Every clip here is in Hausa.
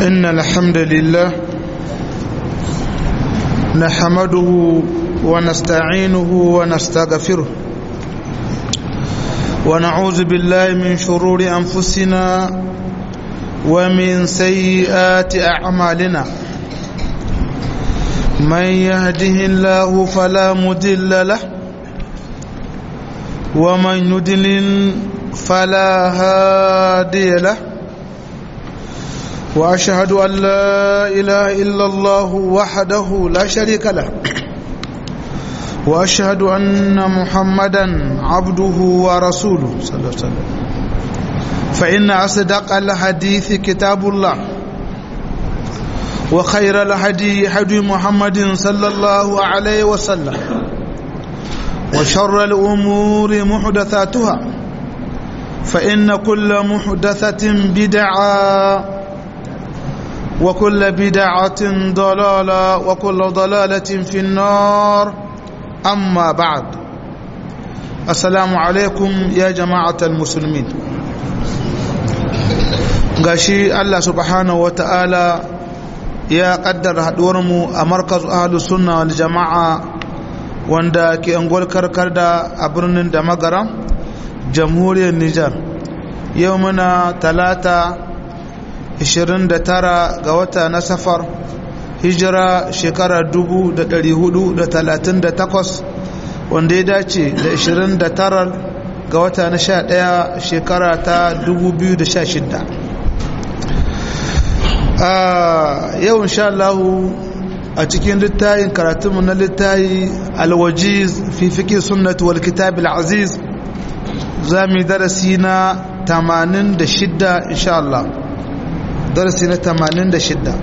إن الحمد لله نحمده ونستعينه ونستغفره ونعوذ بالله من شرور أنفسنا ومن سيئات أعمالنا من يهده الله فلا مدل له ومن يدلل فلا هادي له وأشهد أن لا إله إلا الله وحده لا شريك له وأشهد أن محمدا عبده ورسوله صلى الله عليه وسلم فإن أصدق الحديث كتاب الله وخير الهدي هدي محمد صلى الله عليه وسلم وشر الأمور محدثاتها فإن كل محدثة بدعة وكل بدعة ضلالة وكل ضلالة في النار أما بعد السلام عليكم يا جماعة المسلمين gashi Allah subhanahu wa ta'ala ya kaddara haɗuwarmu a markaz ahalus sunna wal jama'a wanda ke angol karkar da a birnin da magara jamhuriyar Nijar yau muna talata 29 ga wata na safar hijira shekara 438 wanda ya dace da 29 ga wata na 11 shekara ta 2016 yau insha Allah a cikin littayin karatunmu na littayi alwajiz fi fiƙi sunnatu wal kitab al-aziz za mu yi darasi na 86 insha Allah darasi na 86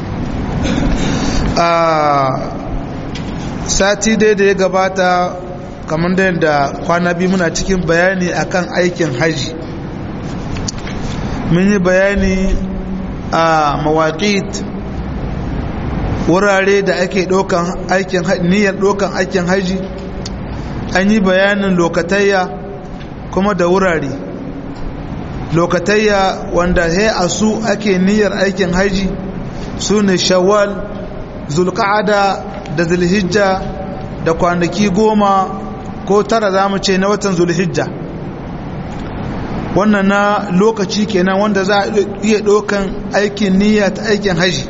a sati dai da ya gabata kamar da yadda kwana biyu muna cikin bayani akan aikin haji mun yi bayani a mawaƙit wurare da ake ɗaukan aikin niyyar ɗaukan aikin haji an yi bayanin lokatayya kuma da wurare lokatayya wanda he a su ake niyyar aikin haji su ne shawwal zulka'ada da zulhijja da kwanaki goma ko tara za mu ce na watan zulhijja wannan na lokaci kenan wanda za a iya ɗaukan aikin niyya ta aikin haji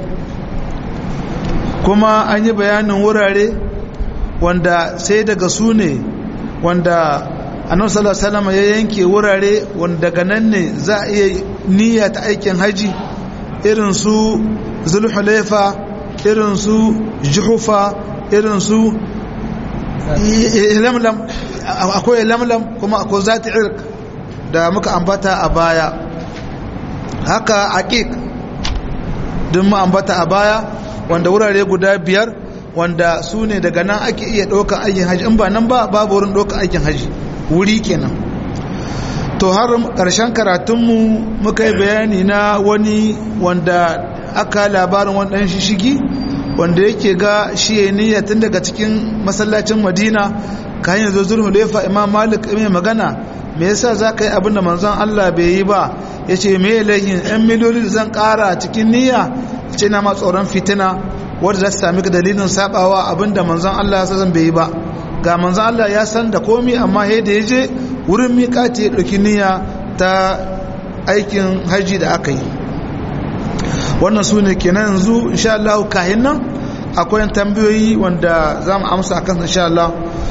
kuma an yi bayanin wurare wanda sai daga su ne wanda annabi sallallahu alaihi wasallam ya yanke wurare wanda daga nan ne za a iya niyya ta aikin haji irin su zulhulaifa irin su juhufa irin su lamlam akwai lamlam kuma akwai zati irk da muka ambata a baya haka aqiq din mu ambata a baya wanda wurare guda biyar wanda su ne daga nan ake iya ɗaukar aikin haji in ba nan ba babu wurin ɗaukar aikin haji wuri kenan to har ƙarshen karatunmu muka yi bayani na wani wanda aka labarin wani ɗan shishigi wanda yake ga shi ya niyya tun daga cikin masallacin madina ka hanyar zo zulhu lefa imam malik mai magana me yasa za ka yi abin da manzon allah bai yi ba ya ce me laihin yan miliyoyi da zan ƙara cikin niyya ce na ma tsoron fitina wadda za ta sami dalilin sabawa abin da manzon allah ya zan bai yi ba ga manzon allah ya san da komi amma he da ya je wurin miƙati ya ɗauki niyya ta aikin haji da aka yi wannan su ne kenan yanzu insha Allah kahin nan akwai tambayoyi wanda za mu amsa akan insha Allah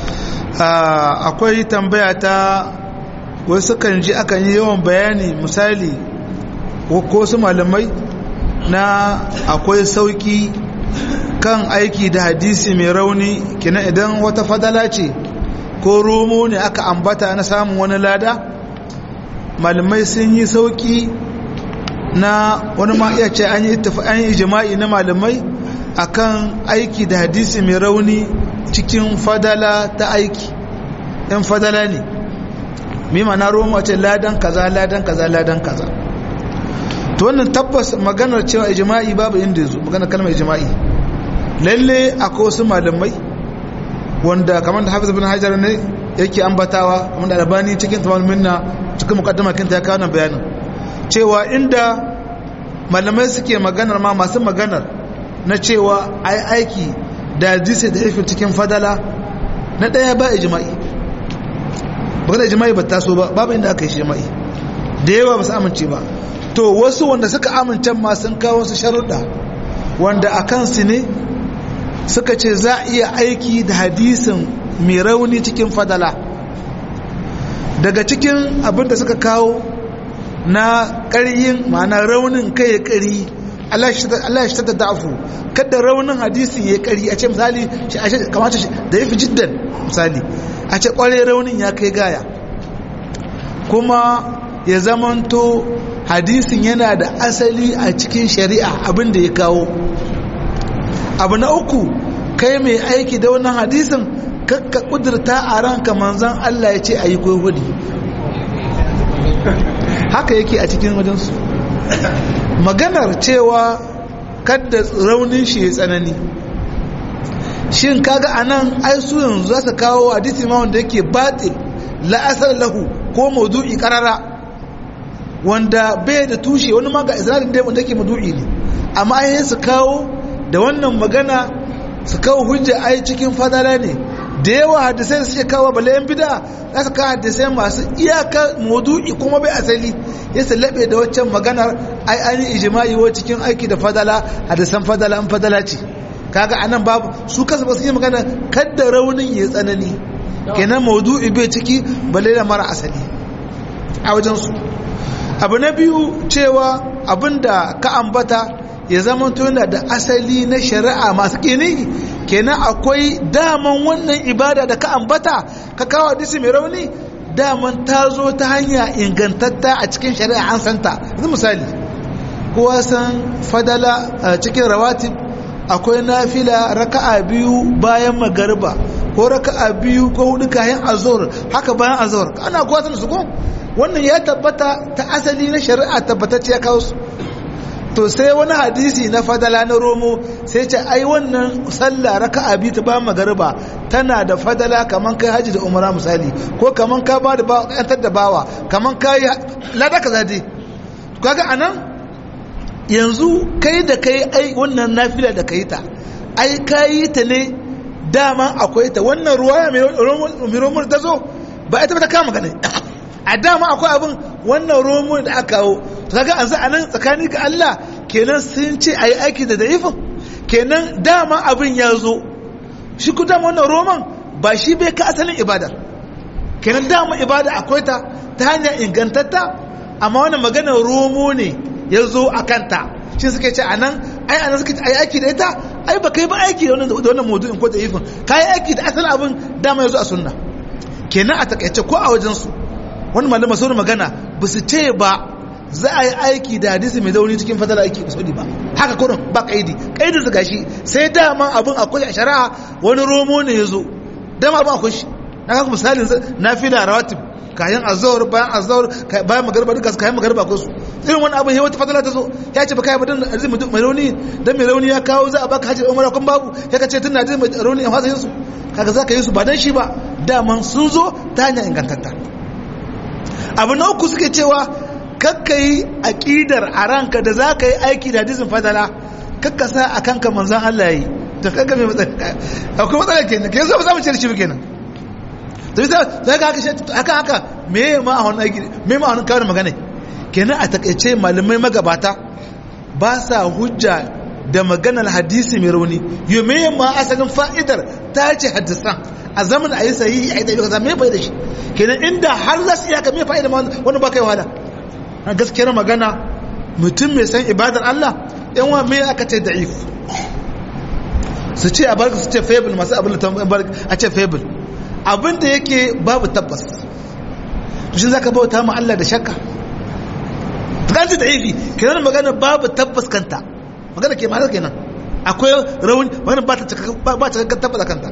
akwai tambaya ta wasu kan ji akan yi yawan bayani misali ko su malamai na akwai sauki kan aiki da hadisi mai rauni kina idan wata fadala ce ko romo ne aka ambata na samun wani lada malamai sun yi sauki na wani ma iya ce an yi ijima'i na malamai akan aiki da hadisi mai rauni cikin fadala ta aiki in fadala ne mima na roma ce ladan kaza ladan kaza ladan kaza to wannan tabbas maganar cewa ijima'i babu inda yazo maganar kalmar ijima'i lalle akwai wasu malamai wanda kamar da hafiz bin hajar ne yake ambatawa kamar da albani cikin tamam minna cikin mukaddama kinta ya kawo bayanin cewa inda malamai suke maganar ma masu maganar na cewa ai aiki da hadisi da ifin cikin fadala na ɗaya ba ijma'i ba da ijma'i ba taso ba babu inda aka yi ijma'i da yawa ba su amince ba to wasu wanda suka amince ma sun kawo su sharuɗa wanda a kansu ne suka ce za a iya aiki da hadisin mai rauni cikin fadala daga cikin abin da suka kawo na ƙaryin ma'ana raunin kai ya ƙari Allah ya shi ta da'afu kada raunin hadisi ya ƙari a ce misali kamata da ya fi jiddan misali a ce ƙware raunin ya kai gaya kuma ya zamanto hadisin yana da asali a cikin shari'a abin da ya kawo abu na uku kai mai aiki da wannan hadisin kakka kudurta a ranka manzan Allah ya ce a yi hudu haka yake a cikin wajensu maganar cewa kadda raunin shi ya tsanani shin kaga anan ai su yanzu za su kawo hadisi ma wanda yake batil la'asar lahu ko maudu'i karara wanda bai da tushe wani ma ga isra'ilin dai wanda yake maudu'i ne amma ai su kawo da wannan magana su kawo hujja ai cikin fadala ne da yawa hadisai da suke kawo bala yan bida za su kawo hadisai masu iyaka maudu'i kuma bai asali ya laɓe da waccan maganar ai an yi ijima'i wa cikin aiki da fadala hadisan fadala an fadala ce kaga anan babu su kasa ba su yi magana kadda raunin ya tsanani kenan maudu'i bai ciki balle da mara asali a wajen su abu na biyu cewa abinda ka ambata ya zama tuna da asali na shari'a masu kini kenan akwai daman wannan ibada da ka ambata ka kawo hadisi mai rauni daman ta zo ta hanya ingantatta a cikin shari'a an santa yanzu misali kowa san fadala a cikin rawatib akwai nafila raka'a biyu bayan magariba ko raka'a biyu ko hudu kayan azhar haka bayan azhar ana kowa san su ko wannan ya tabbata ta asali na shari'a tabbatacce ya kawo su to sai wani hadisi na fadala na romo sai ce ai wannan sallah raka'a biyu ta bayan magariba tana da fadala kaman kai haji da umara misali ko kaman ka ba da yantar da bawa kaman ka yi lada ka zade kaga anan yanzu kai da kai ai wannan nafila da kai ta ai kayi ta ne dama akwai ta wannan ruwaya mai romar ta zo ba ita ba ta kama gane a dama akwai abin wannan romar da aka kawo to kaga an a nan tsakani ga Allah kenan sun ce ayi aiki da da'ifin kenan dama abin ya zo shi ku dama wannan roman ba shi bai ka asalin ibadar kenan dama ibada akwai ta ta hanyar ingantatta amma wannan maganar romo ne ya zo a kanta shi suke ce a nan ai a nan suke ce ai aiki da ita ai ba kai ba aiki da wannan maudu'in ko da ifin ka yi aiki da asalin abin dama ya zo a sunna kenan a takaice ko a wajensu wani malama sauran magana ba su ce ba za a yi aiki da hadisi mai zauni cikin fadala aiki ba saudi ba haka kurin ba kaidi kaidin su gashi sai dama abin akwai a shari'a wani romo ne ya zo dama abin akwai shi na kaka misalin na fi da rawatib kayan azawar bayan azawar bayan magarba duka kayan magarba ko su irin wani abin ya wata fadala ta zo ya ce ba kai mutum arziki mutum mai rauni dan mai rauni ya kawo za a baka hajji umara kun babu ya ka ce tun na mai rauni a fasa yin su kaga za ka yi su ba dan shi ba daman sun zo ta hanyar ingantatta abu na uku suke cewa kakka yi aƙidar a ranka da za ka yi aiki da hadisin fadala kakka sa a kanka manzan Allah ya yi da kanka mai matsala akwai matsala kenan ke zo ba za mu ce da shi kenan to bisa sai ka haka haka haka me ma a wannan aiki me ma a wannan kawo magana kenan a takaice malamai magabata ba sa hujja da maganar hadisi mai rauni yo me ma asalin fa'idar ta ce hadisan a zaman a yi sahihi a yi da kaza me fa'ida shi kenan inda har za su iya ka me fa'ida wani ba kai wahala a gaskiyar magana mutum mai san ibadar Allah yan wa me aka ce da'if su ce a barka su ce fable masu abin da a ce fable abin da yake babu tabbas to shi zaka bauta ma Allah da shakka kanci da'ifi kenan magana babu tabbas kanta magana ke ma'anar kenan akwai rauni magana ba ta ba ta tabbata kanta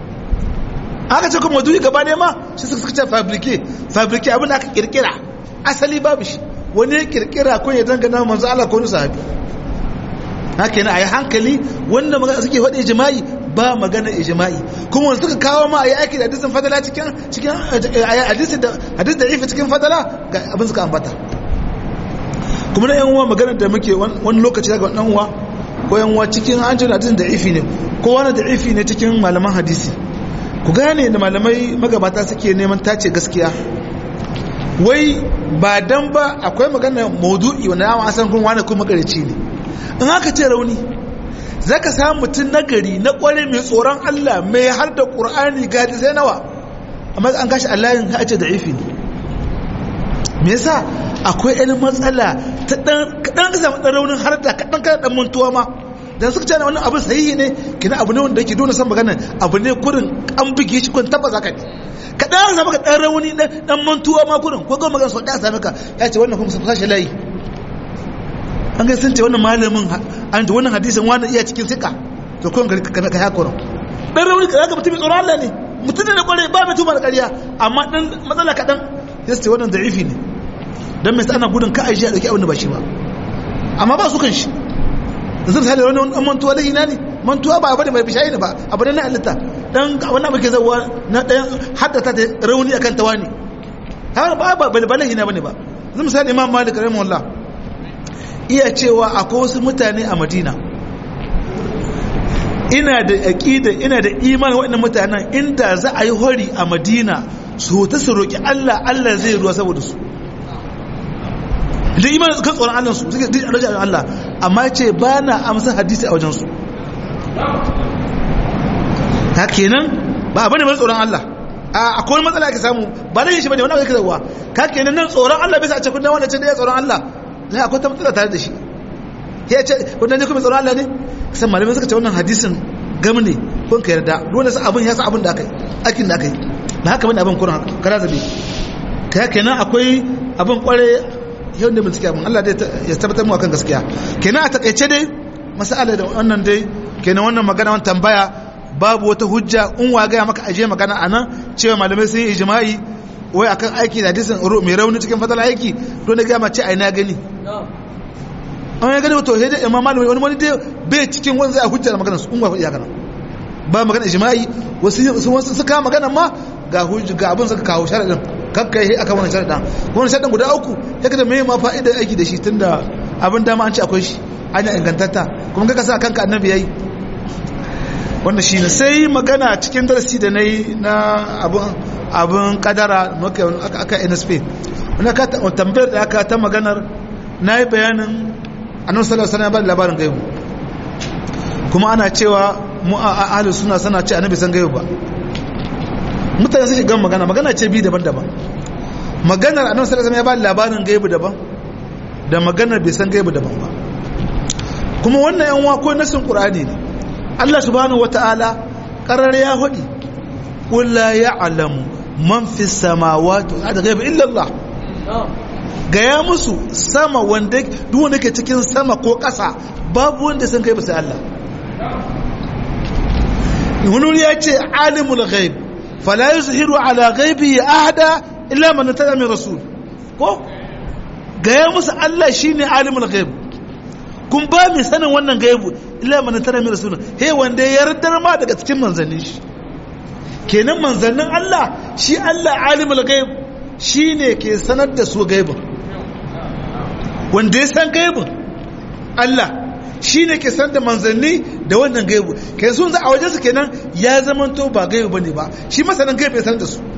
aka ce kuma duniya gaba ne ma shi suka ce fabrike fabrike abin da aka kirkira asali babu shi wani ya kirkira ko ya dangana manzo Allah ko wani sahabi haka yana ayi hankali wanda magana suke faɗi ijma'i ba magana ijma'i kuma wanda suka kawo ma ayi aiki da hadisin fadala cikin cikin hadisi da hadisi da ifi cikin fadala ga abin suka ambata kuma na yan uwa magana da muke wani lokaci daga wannan uwa ko yan uwa cikin an jira da ifi ne ko wani da ifi ne cikin malaman hadisi ku gane da malamai magabata suke neman tace gaskiya wai ba dan ba akwai magana maudu'i wanda ya san kun wani kuma magarici ne in aka ce rauni zaka samu mutum nagari na kware mai tsoron Allah mai har da Qur'ani ga sai nawa amma an kashi Allah yin hace da ifi ne me yasa akwai ɗan matsala ta ɗan kaɗan ka samu ɗan raunin har da kaɗan kada ɗan mantuwa ma dan suka ce wannan abin sahihi ne kina abu ne wanda yake dole san magana abu ne kurin an buge shi kun tabbas haka ne kaɗan ka samu ka ɗan rauni ɗan mantuwa ma kurin ko ga magana sau ɗaya sami ka ya ce wannan kuma sa sashi layi an ga sun ce wannan malamin an ji wannan hadisin wani iya cikin sika to kun ka ka hakurin ɗan rauni ka ga mutum mai tsoron Allah ne mutum ne da kware ba mai tuma da ƙarya amma ɗan matsala kaɗan ya ce wannan da'ifi ne don mai ana gudun ka aishi a ɗauki abin da ba shi ba amma ba su kan shi yanzu misali wani wani mantuwa da ina ne mantuwa ba abu da mai bishayi ne ba abu da na halitta dan wani abu ke zauwa na ɗayan haddata ta rauni akan tawa ne har ba ba ba balahi na bane ba yanzu misali imam malik rahimahullah iya cewa akwai wasu mutane a madina ina da aqida ina da imani waɗannan mutanen inda za a yi hori a madina su ta su roki Allah Allah zai ruwa saboda su da imanin kan tsoron Allah su suke da rajin Allah amma ya ce ba na amsa hadisi a wajensu ta kenan ba abu ne mai tsoron Allah a akwai matsala ake samu ba da yin shi bane wani ake zarwa ka kenan nan tsoron Allah bisa a ce kundin wanda ce da ya tsoron Allah lai akwai ta matsala tare da shi ya ce kundin ne kuma tsoron Allah ne san malamai suka ce wannan hadisin gam ne kun ka yarda dole sa abin ya sa abin da aka yi aikin da aka yi na haka bane abin kuran kara zabe ka kenan akwai abin kware yau ne bincike abin Allah ya tabbatar mu akan gaskiya kenan a takaice dai masala da wannan dai kenan wannan magana wannan tambaya babu wata hujja in wa gaya maka aje magana anan cewa malamai sun yi ijma'i wai akan aiki da hadisin mai rauni cikin fadala aiki don da gaya mace ai na gani an ya gani wato sai dai imam malami wani wani dai bai cikin wani zai hujja da magana su in wa iya kana ba magana ijma'i wasu wasu suka magana ma ga hujja ga abin suka kawo sharadin kakkai sai aka wani sharaɗin kuma wani sharaɗin guda uku ya kada mai ma fa'idar aiki da shi tun da abin dama an ce akwai shi an yi ingantatta kuma kaka sa kanka annabi ya yi wanda shi ne sai magana cikin darasi da na yi na abin kadara aka nsp wani aka tambayar da aka ta maganar na yi bayanin annabi sallallahu alaihi wasallam labarin gaibu kuma ana cewa mu a ahlus suna sana ce annabi san gaibu ba mutane suke gan magana magana ce bi daban-daban maganar annabi sallallahu alaihi wasallam ya ba labarin gaibu daban da maganar bai san gaibu daban ba kuma wannan yan wa ko nasin qur'ani ne Allah subhanahu wataala qarar ya hudi qul la ya'lamu man fi samawati wal ardi ghaiba illa Allah gaya musu sama wanda duk wanda ke cikin sama ko ƙasa babu wanda san gaibu sai Allah wani ya ce alimul ghaib fala yuzhiru ala ghaibihi ahada illa man tada min rasul ko gaya musu Allah shine alimul ghaib kun ba mai sanin wannan gaibu illa man tada min rasul he wanda ya yardar ma daga cikin manzannin shi kenan manzannin Allah shi Allah alimul ghaib shine ke sanar da su gaibin wanda ya san gaibin Allah shi ne ke san da manzanni da wannan gaibu kai sun za a wajen su kenan ya zamanto ba gaibu bane ba shi masanin gaibu ya san da su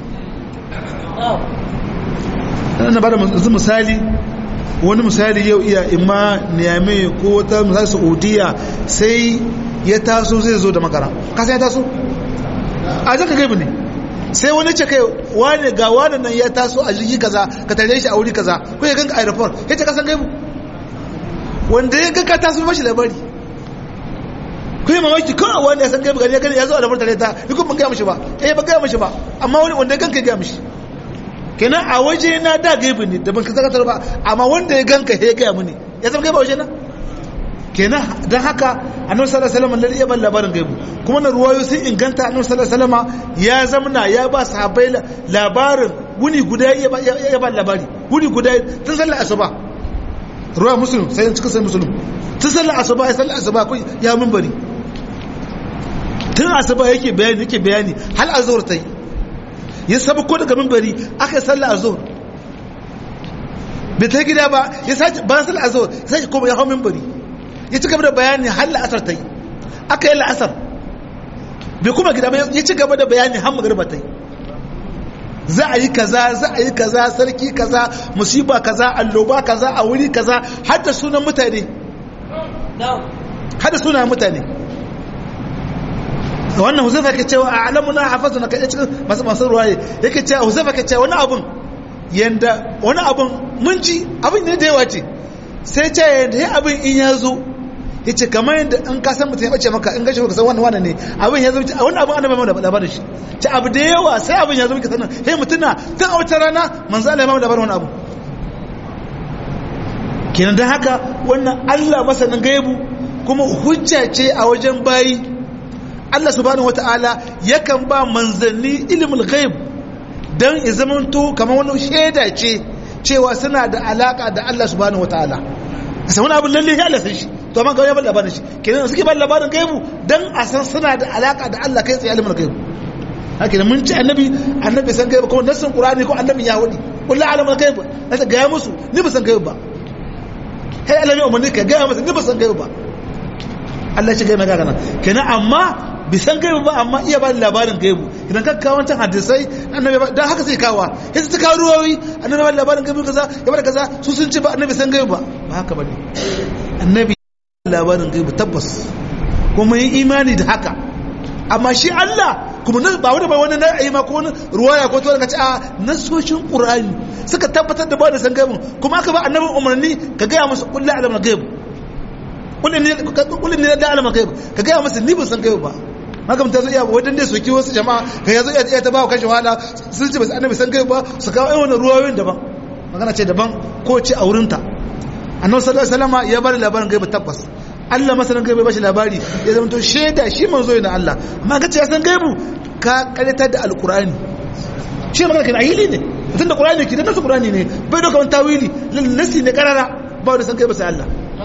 na bada yanzu misali wani misali yau iya imma niyame ko wata misali saudiya sai ya taso zai zo da makara kasan ya taso a jaka gaibu ne sai wani ce kai wane ga wane nan ya taso a jirgi kaza ka tare shi a wuri kaza ko ya ganka aeroport ya ce kasan gaibu wanda ya ganka taso mashi labari ko yi mamaki kawai wanda ya san gaibu gani ya gani ya zo a labar tare ta yi kuma ban gaya mashi ba eh ban gaya mashi ba amma wani wanda ya ganka ya gaya mashi kenan a waje na da gaibu ne da ban ka zakatar ba amma wanda ya ganka ya gaya mini ya zama gaibu a waje na kenan don haka annabi sallallahu alaihi wasallam ya ban labarin gaibu kuma na ruwayo sun inganta annabi sallallahu alaihi wasallam ya zamna ya ba sahabbai labarin wuni guda ya ba labari wuni guda tun sallar asuba ruwa muslim sai cikin sai muslim tun sallar asuba ya sallar asuba ko ya minbari tun asuba yake bayani yake bayani hal azhur tai ya saba ko daga minbari aka yi sallar azhur bai ta gida ba ya sake bayan sallar azhar ya sake koma ya hau minbari ya ci gaba da bayani har la'asar ta yi aka yi la'asar bai kuma gida ba ya ci gaba da bayani har magariba ta yi za a yi kaza za a yi kaza sarki kaza musiba kaza alloba kaza a wuri kaza har da sunan mutane har da sunan mutane wannan huzaifa ke cewa a alamuna hafazu na kai cikin masu masu ruwaye yake cewa huzaifa ke cewa wani abun yanda wani abun mun ji abin ne da yawa ce sai ce yanda ya abin in ya zo ya ce kamar yadda in ka san mutum ya bace maka in gashi ka san wannan wannan ne abin ya zo a wannan abin annabi mai labarin shi ce abu da yawa sai abin ya zo ka sanin hey mutuna tun a wata rana manzo Allah ya mai labarin wannan abu kenan dan haka wannan Allah masanin gaibu kuma hujja ce a wajen bayi Allah subhanahu wata'ala yakan ba manzanni ilimin ghaib dan ya zamanto kamar wani shaida ce cewa suna da alaka da Allah subhanahu wata'ala sai wani abin lalle ya Allah san shi to amma ga ya bar labarin shi kenan suke bar labarin gaibu dan a san suna da alaka da Allah kai tsaye ilimin gaibu haka ne mun ci annabi annabi san gaibu kuma nassin qur'ani ko annabi ya wadi kullu alamul gaibu nasa ga musu ni ba san gaibu ba kai Allah ne umarni ka ga musu ni ba san gaibu ba Allah ya ce gaibu ga kana kenan amma bisan gaibu ba amma iya ba da labarin gaibu idan ka kawo wancan hadisai annabi ba dan haka sai kawa sai ta kawo ruwayoyi annabi ba labarin gaibu kaza ya bada kaza su sun ce ba annabi san gaibu ba ba haka bane annabi labarin gaibu tabbas kuma yin imani da haka amma shi Allah kuma ba wani ba wani na ayi ma ko wani ruwaya ko to ka ce a nasoshin qur'ani suka tabbatar da ba da san gaibu kuma aka ba annabi umarni ka ga musu kullu alamul gaibu kullun ne kullun ne da alamul gaibu ka ga musu ni ban san gaibu ba haka mutum zai iya wajen dai soki wasu jama'a ka yazo iya ta ba kashe wahala sun ce ba su annabi san kai ba su kawo irin ruwayoyin daban magana ce daban ko ce a wurinta annabi sallallahu alaihi wasallam ya bari labarin gaiba tabbas Allah masanin gaiba ba shi labari ya zama to shaida shi manzo ne Allah amma ka ce ya san gaibu ka karanta da alqur'ani shi magana kenan ahili ne mutum da qur'ani ke da nasu qur'ani ne bai doka wani tawili nasi ne karara ba wanda san gaiba sai Allah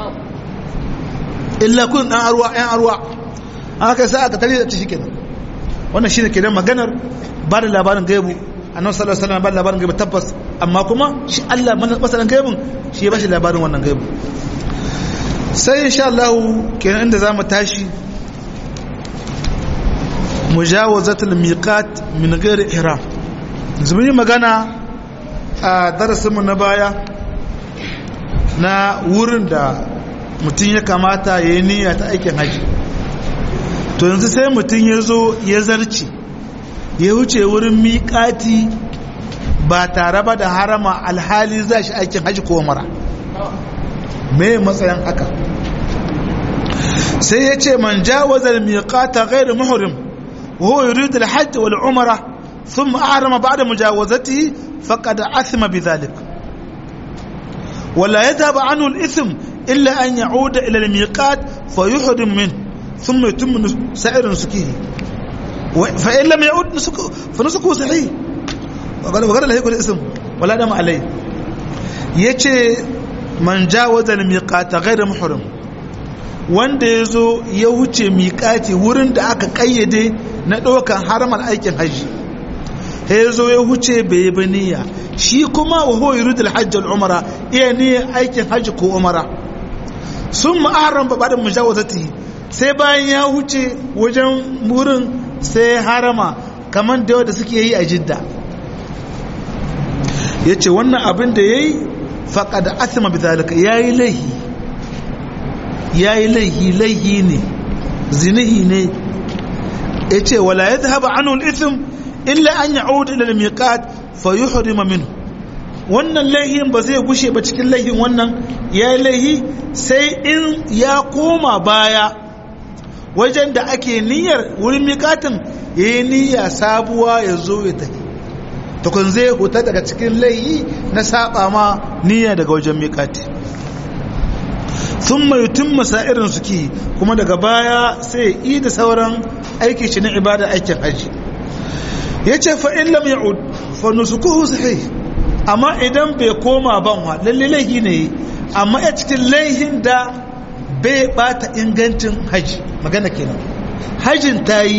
illa kun dan arwa ɗan arwa aka sa aka tare da shi kenan wannan shine kenan maganar ba da labarin gaibu annabi sallallahu alaihi wasallam ba da labarin gaibu tabbas amma kuma shi Allah masalan gaibun shi ya bashi labarin wannan gaibu sai insha Allah kenan inda zamu tashi mujawazatul miqat min ghairi ihram yanzu mun yi magana a darasin mu na baya na wurin da mutum ya kamata ya yi niyya ta aikin haji to yanzu sai mutum ya zo ya zarce ya wuce wurin miƙati ba tare ba da harama alhali za shi aikin hajji ko mara me matsayin haka sai ya ce man jawazar miƙata gairu muhrim wa huwa yuridu al-hajj wal umra thumma ahrama ba'da mujawazatihi faqad athma bidhalik ولا يذهب عنه الإثم إلا أن يعود إلى الميقات فيحرم منه ثم يتم سائر نسكه فإن لم يعود نسكه فنسكه صحيح وقال وقال لا يكون اسم ولا دم عليه yace man jawaza al-miqata ghayr muhrim wanda yazo ya wuce miqati wurin da aka kayyade na dokan haramar aikin haji sai yazo ya wuce bai yi niyya shi kuma wa huwa yuridu al-hajj wal-umra iya ne aikin haji ko umara sun ma'aran ba da mujawazati sai bayan ya huce wajen wurin sai harama kamar da da suke yi a jidda ya ce wannan abin da ya yi faƙa da asima bizalika ya yi laihi ya yi laihi laihi ne zinihi ne ya ce wala ya zahaba anul isim illa an ya'udu ila al-miqat fa yuhrima minhu wannan laihin ba zai gushe ba cikin laihin wannan ya yi laihi sai in ya koma baya wajen da ake niyyar wurin miƙatin ya yi niyya sabuwa ya zo ya tafi tukun zai huta daga cikin laihi na saba ma niyya daga wajen miƙati sun mai tun irin suke kuma daga baya sai yi da sauran aiki shi na ibada aikin hajji ya ce fa'in lam ya'ud fa nusukuhu sahih amma idan bai koma banwa lalle laihi ne amma ya cikin laihin da bai bata ingancin haji magana kenan hajin ta yi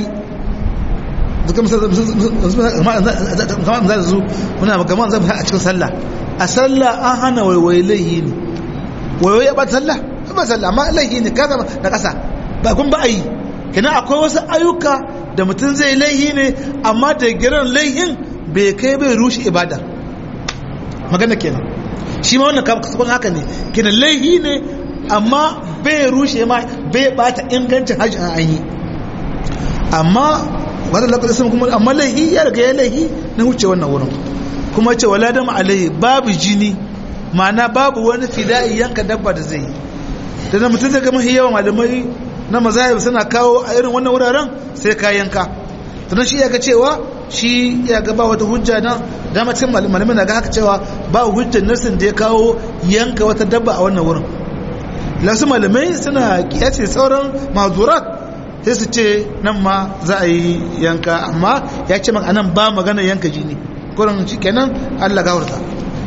duka za su muna gama zan a cikin sallah a sallah an hana waiwaye laihi ne waiwaye ba sallah ba sallah amma laihi ne kasa na kasa ba kun ba a yi kina akwai wasu ayyuka da mutum zai laihi ne amma da giran laihin bai kai bai rushe ibada magana kenan shi ma wannan kasakon haka ne kina laihi ne amma bai rushe ma bai bata ingancin hajji an yi amma wadda lakar sun kuma amma laihi ya riga ya laihi na wuce wannan wurin kuma ce wala dama alaihi babu jini ma'ana babu wani fida'i yanka dabba da zai yi da na mutum zai gama yawan malamai na mazahib suna kawo a irin wannan wuraren sai ka yanka sannan shi ya ga cewa shi ya ga ba wata hujja na dama cikin malamai na ga haka cewa ba hujjar nasin da ya kawo yanka wata dabba a wannan wurin lasu malamai suna kiyace sauran mazurat sai su ce nan ma za a yi yanka amma ya ce maka anan ba magana yanka jini kurin shi kenan Allah gawarta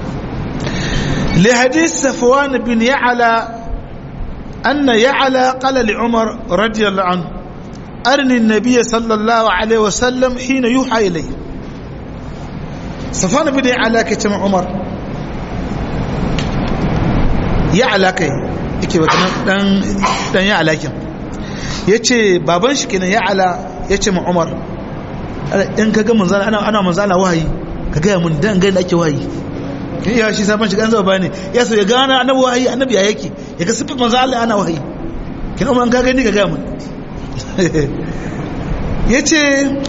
li hadith safwan bin ya'la anna ya'la qala li umar radiyallahu anhu arni an-nabiy sallallahu alaihi wasallam hina yuha ilayhi safwan bin ya'la ke ce umar ya'la kai yake wata dan dan ya'la kin yace baban shi kenan ya'la yace ma umar in ka ga manzana ana ana manzana wahayi ka gaya mun dan gani ake wahayi kin iya shi sabon shiga an zaba bane ya so ya gana annabi wahayi annabi ya yake ya ga sifin manzo Allah ana wahayi kin umar ka gani ka gaya mun yace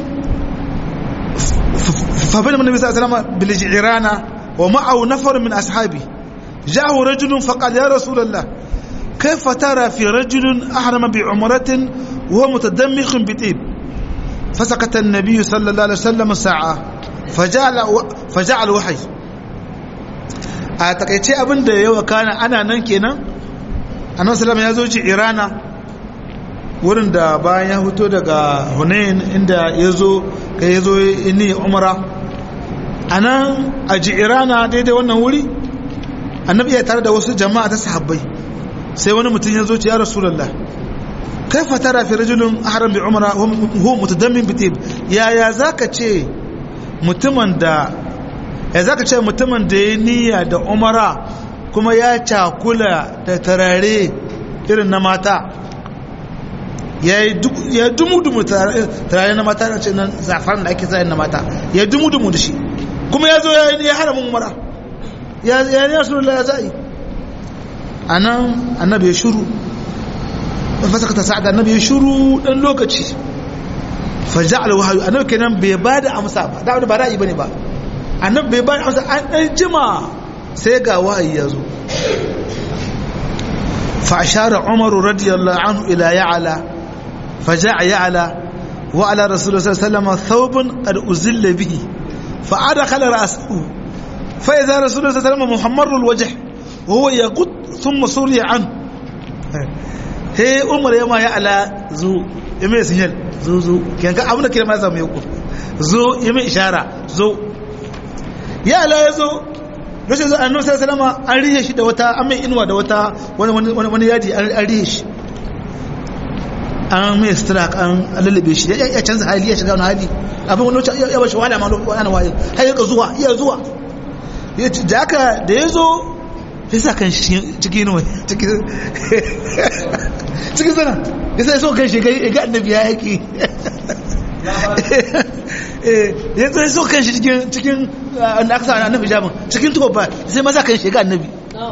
fa bani nabi sallallahu alaihi wasallam bil jirana wa ma'ahu nafar min ashabi ja'ahu rajulun faqala ya rasulullah كيف ترى في رجل أحرم بعمرة وهو متدمخ بطيب فسكت النبي صلى الله عليه وسلم ساعة فجعل فجعل وحي a takaice abin da yawa kana ana nan kenan annabi sallallahu ya zo ci irana wurin da bayan ya fito daga hunain inda ya zo ka ya zo ni umara a nan a ji irana daidai wannan wuri annabi ya tare da wasu jama'a ta sahabbai sai wani mutum ya zo ci ya rasulullah kaifa tara fi rajulun ahram bi umra huwa mutadammin bi tib ya ya zaka ce mutumin da ya zaka ce mutumin da ya niyya da umara kuma ya cakula da tarare irin na mata ya ya dumu dumu tarare na mata ce nan zafar da ake zai na mata ya dumu dumu da shi kuma ya zo ya haramin umara ya ya ne rasulullah ya zai anan annabi ya shuru fasakata sa'ad annabi ya shuru dan lokaci faja'al wahyu annabi kenan bai bada amsa ba da ba ra'ayi bane ba annabi bai bada amsa an dan jima sai ga wahayi ya zo fa ashara umar radiyallahu anhu ila ya'la faja'a ya'la wa ala rasulullah sallallahu alaihi wasallam thawbun qad uzilla bihi fa adkhala ra'sahu fa idha rasulullah sallallahu alaihi wasallam muhammarul wajh wa huwa yaqut thumma suriya anhu he umar ya ma ya ala zo ya mai sinyal zo zo kiyan ka abin da kira ma zama ya ku zo ya mai ishara zo ya ala ya zo rashin zo annabi sallallahu alaihi an rihe shi da wata an mai inuwa da wata wani wani yadi an rihe shi an mai strak an lallabe shi ya canza hali ya shiga wani hali abin wani wacce ya bashi wahala ma wani waye har ya zuwa iya zuwa da aka da ya zo ya sa kan cikin inuwa cikin sana ya sa so kan shi ga annabi ya yaki ya tsaye so kan shi cikin wanda aka sa annabi jamin cikin tuwa ba sai maza kan shi ga annabi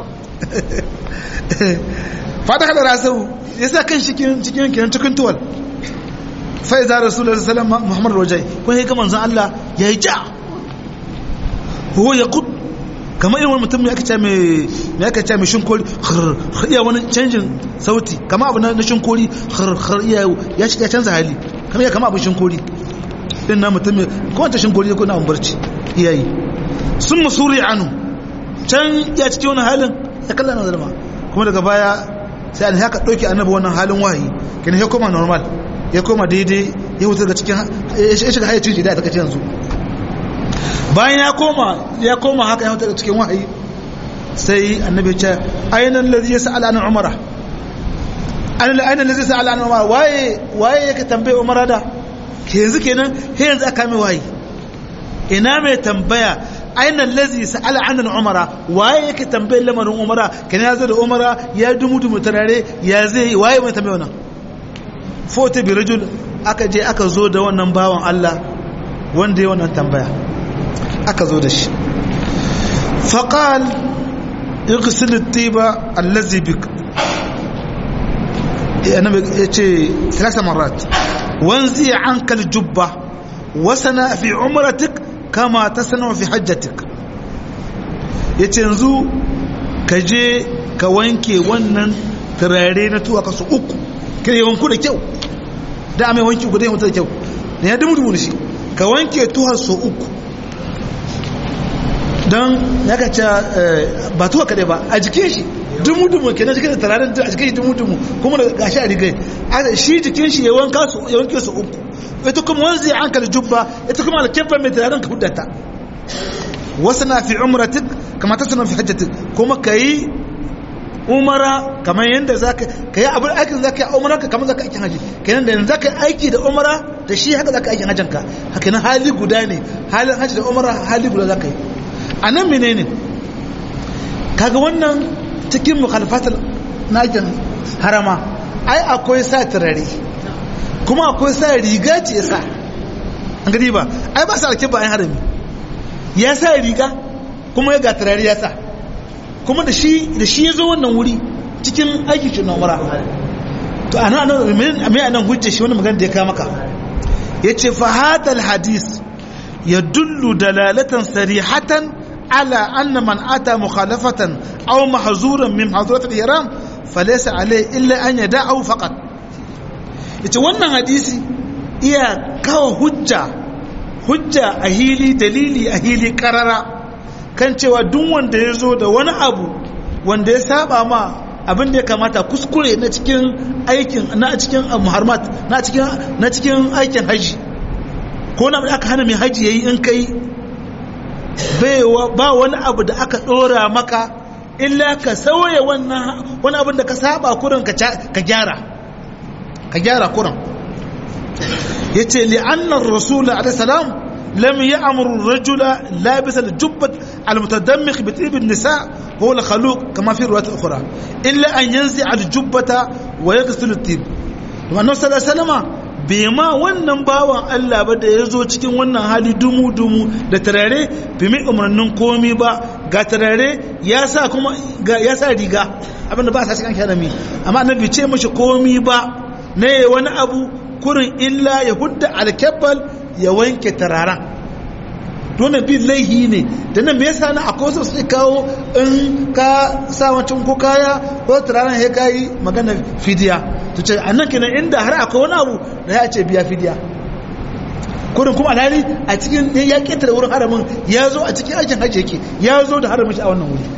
fata kada rasau ya sa kan shi cikin kiran cikin tuwal fai za rasulullah sallallahu alaihi muhammad rajai kun yi ga manzon Allah ya yi ja huwa ya kud kamar irin wani mutum ya kaca mai ya kaca mai shinkori iya wani canjin sauti kama abu na shinkori iya ya shiga canza hali kamar ya kama abu shinkori din na mutum ko wata shinkori ko na barci iyayi sun musuri anu can ya cikin wani halin ya kalla na zalma kuma daga baya sai an haka ɗauki annabi wannan halin wahayi kenan ya koma normal ya koma daidai ya wuce daga cikin ya shiga hayyacin shi da ta kace yanzu bayan ya koma ya koma haka ya daga cikin wahayi sai annabi ce ainihin lalzi ya sa'ala an umara ainihin lalzi ya sa'ala an umara waye waye yake tambaye umara da ke yanzu kenan he yanzu aka mai wahayi ina mai tambaya aina allazi sa'ala an umara waye yake tambayar lamarin umara kana ya zo da umara ya dumu dumu tarare ya zai waye mai tambaye wannan fota bi rajul aka je aka zo da wannan bawan Allah wanda ya wannan tambaya aka zo da shi faqal اغسل الطيب الذي بك أنا يتي ثلاث مرات وانزي عنك الجبة وسنا في عمرتك كما تصنع في حجتك yace yanzu ka je ka wanke wannan turare na tuwa kasu uku ka yi wanku da kyau da amai wanki uku da yi da kyau da ya dumu dumu da shi ka wanke tuwa su uku don ya ka ce ba tuwa kaɗai ba a jikin shi dumu-dumu ke na jikin da tararin a jikin shi dumu-dumu kuma da gashi a rigai shi jikin shi ya wanka su ya wanke su uku ita kuma wanzu ya hankali jubba ita kuma alkefa mai tararin ka hudata wasu na fi umratik kama ta suna fi hajjatik kuma ka yi umara kamar yadda za ka ka yi abin aikin za ka yi umara ka kamar za ka aikin haji kenan da yanzu za ka yi aiki da umara da shi haka za ka aikin hajjanka haka nan hali guda ne halin haji da umara hali guda za ka yi a nan menene kaga wannan cikin mukhalifatul nakin harama ai akwai sa turare kuma akwai sa riga ce ya sa an gani ba ai ba sa alkin ba an harami ya sa riga kuma ya ga turare ya sa kuma da shi da shi ya zo wannan wuri cikin aiki shi na umara to ana nan mai anan hujja shi wannan magana da ya kama maka yace fa hadal hadis yadullu dalalatan sarihatan على أن من أتى مخالفة أو محظورا من محظورات الإحرام فليس عليه إلا أن يدعه فقط ita wannan hadisi iya kawo hujja hujja a hili dalili a hili karara kan cewa duk wanda ya zo da wani abu wanda ya saba ma abin da ya kamata kuskure na cikin aikin na cikin muharmat na cikin na cikin aikin haji ko na aka hana mai haji yayi in kai ba wani abu da aka ɗora maka illa ka sauya wannan wani abin da ka saba kurin ka gyara ka gyara kurin ya ce li'annar rasula alaihissalam lam ya amuru rajula labisa da jubbat almutadammik bi tibin nisa ko la khaluq kama fi ruwat ukhra illa an yanzi al jubbata wa yaghsilu tib wannan sallallahu alaihi wasallam bai ma wannan bawan Allah ba da ya zo cikin wannan hali dumu-dumu da tarare bai mai umarnin komi ba ga tarare ya sa kuma ya sa riga abinda ba sa cikin harami amma annabi ce mashi komi ba na yi wani abu kurin illa ya hudda alkebbal ya wanke tararen dole bin laihi ne da nan me yasa na akwai wasu sai kawo in ka sa wancan ko kaya ko turaren ya kayi magana fidiya to ce annan kenan inda har akwai wani abu da ya ce biya fidiya kurin kuma alhali a cikin ya ketare wurin haramin ya zo a cikin aikin hajji yake ya zo da haramin shi a wannan wuri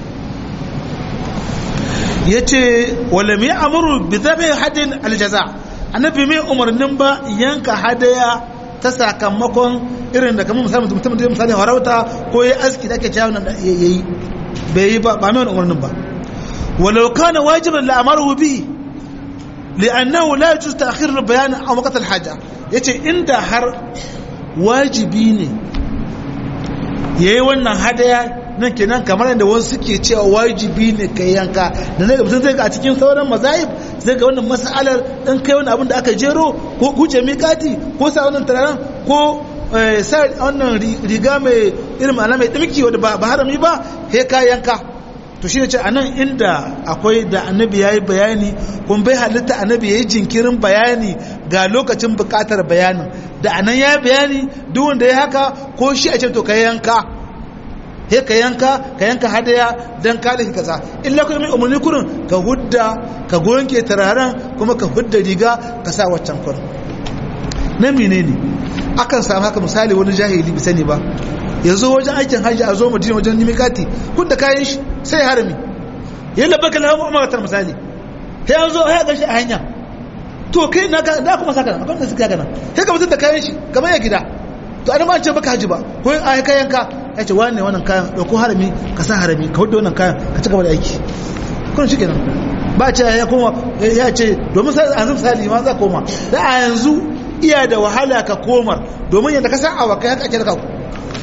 ya ce wala mai amuru bi zabe hadin aljaza annabi mai umarnin ba yanka hadaya ta sakamakon irin da kamar misali mutum da misali harauta ko ya aski da ake cewa nan da yayi bai yi ba ba mai umarnin ba walau kana wajiban la amaru bi li'annahu la yajuz ta'khir al-bayan aw waqt al-haja yace inda har wajibi ne yayi wannan hadaya nan kenan kamar yadda wasu suke cewa wajibi ne kai yanka da zai mutum zai ga a cikin sauran mazahib zai ga wannan mas'alar dan kai wani abin da aka jero ko guje miƙati ko sa wannan turaren ko sa wannan riga mai irin ma'ana mai dimki wadda ba harami ba he ka yanka to shi ne ce anan inda akwai da annabi ya yi bayani kun bai halitta annabi ya yi jinkirin bayani ga lokacin bukatar bayanin da anan ya yi bayani duk wanda ya haka ko shi a ce to ka yanka he ka yanka ka yanka hadaya don kare ka kaza illa kuma mai umarni kurin ka hudda ka gonke turaren kuma ka hudda riga ka sa waccan kurin na menene akan samu haka misali wani jahili bi sani ba yanzu wajen aikin hajji a zo madina wajen nimikati kun da kayan shi sai harami ya labaka na hamu umartar misali sai an zo ya gashi a hanya to kai na da kuma saka nan akwai da suka gana sai ka mutum da kayan shi kamar ya gida to an ma ce baka haji ba ko a kayan ka ya ce wani wannan kayan dauko harami ka sa harami ka hudu wannan kayan ka ci gaba da aiki kun shi kenan ba ce ya koma ya ce domin sai an misali ma za koma da a yanzu iya da wahala ka komar domin yadda ka san awakai haka ake da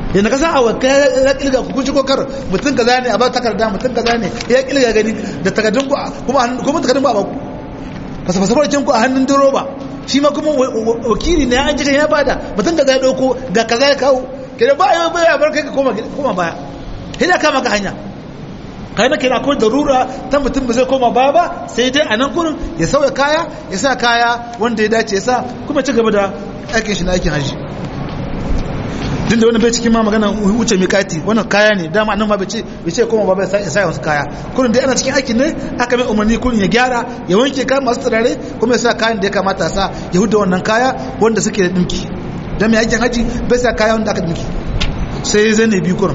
yana kasa a wakka ya kilga ku kunci kokar mutum kaza ne a ba takarda mutum kaza ne ya kilga gani da takardun ku kuma kuma takardun ba ba ku fasa fasa farcin ku a hannun diroba shi ma kuma wakili ne an jikan ya bada mutum kaza ya dauko ga kaza ya kawo kenan ba ya ba ya bar kai ka koma koma baya hina ka maka hanya kai na kira ko darura ta mutum ba zai koma baya ba sai dai a nan kurin ya sauya kaya ya sa kaya wanda ya dace ya sa kuma ci gaba da aikin shi na aikin hajji din da wani bai cikin ma magana wuce mikati wannan kaya ne dama nan ma bai ce bai ce koma ba bai sai sai wasu kaya kurin dai ana cikin aikin ne aka mai umarni kurin ya gyara ya wanke kayan masu turare kuma ya sa kayan da ya kamata sa ya huda wannan kaya wanda suke da dinki dan mai aikin haji bai sa kaya wanda aka dinki sai zai ne bi kurin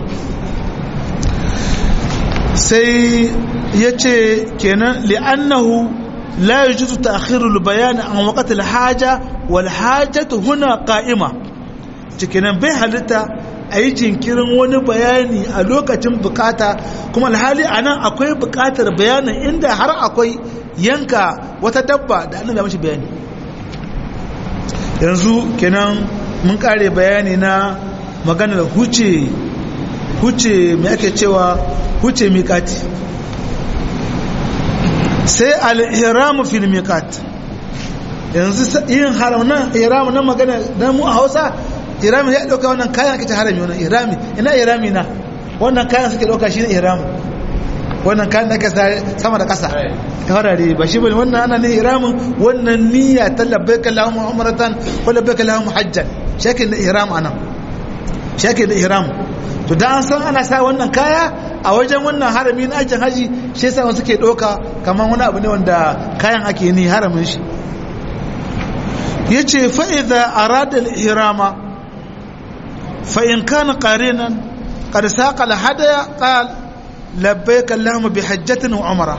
sai ya ce kenan li'annahu la yajuzu ta'khiru al-bayan an waqti al-haja wal hajatu huna qa'ima cikinan bai halitta a yi jinkirin wani bayani a lokacin bukata kuma alhali a nan akwai bukatar bayanin inda har akwai yanka wata dabba da annabi ya mashi bayani yanzu kenan mun kare bayani na maganar huce huce mai ake cewa huce mikati sai al-ihramu fil miqat yanzu yin haram nan ihramu nan magana dan mu a Hausa irami ya dauka wannan kayan ake ta harami wannan irami ina irami na wannan kayan suke dauka shine irami wannan kayan da ake sama da kasa harare ba shi bane wannan ana ne iramin wannan niyya ta labbaika allahumma umratan ko labbaika allahumma hajjan shakin da ihram anan shakin da ihram to da an san ana sa wannan kaya a wajen wannan harami na ajin haji shi yasa wasu ke dauka kamar wani abu ne wanda kayan ake ni haramin shi yace fa idza arada al-ihrama فإن كان قارنا قد ساق الهدايا قال لبيك اللهم بحجة وعمرة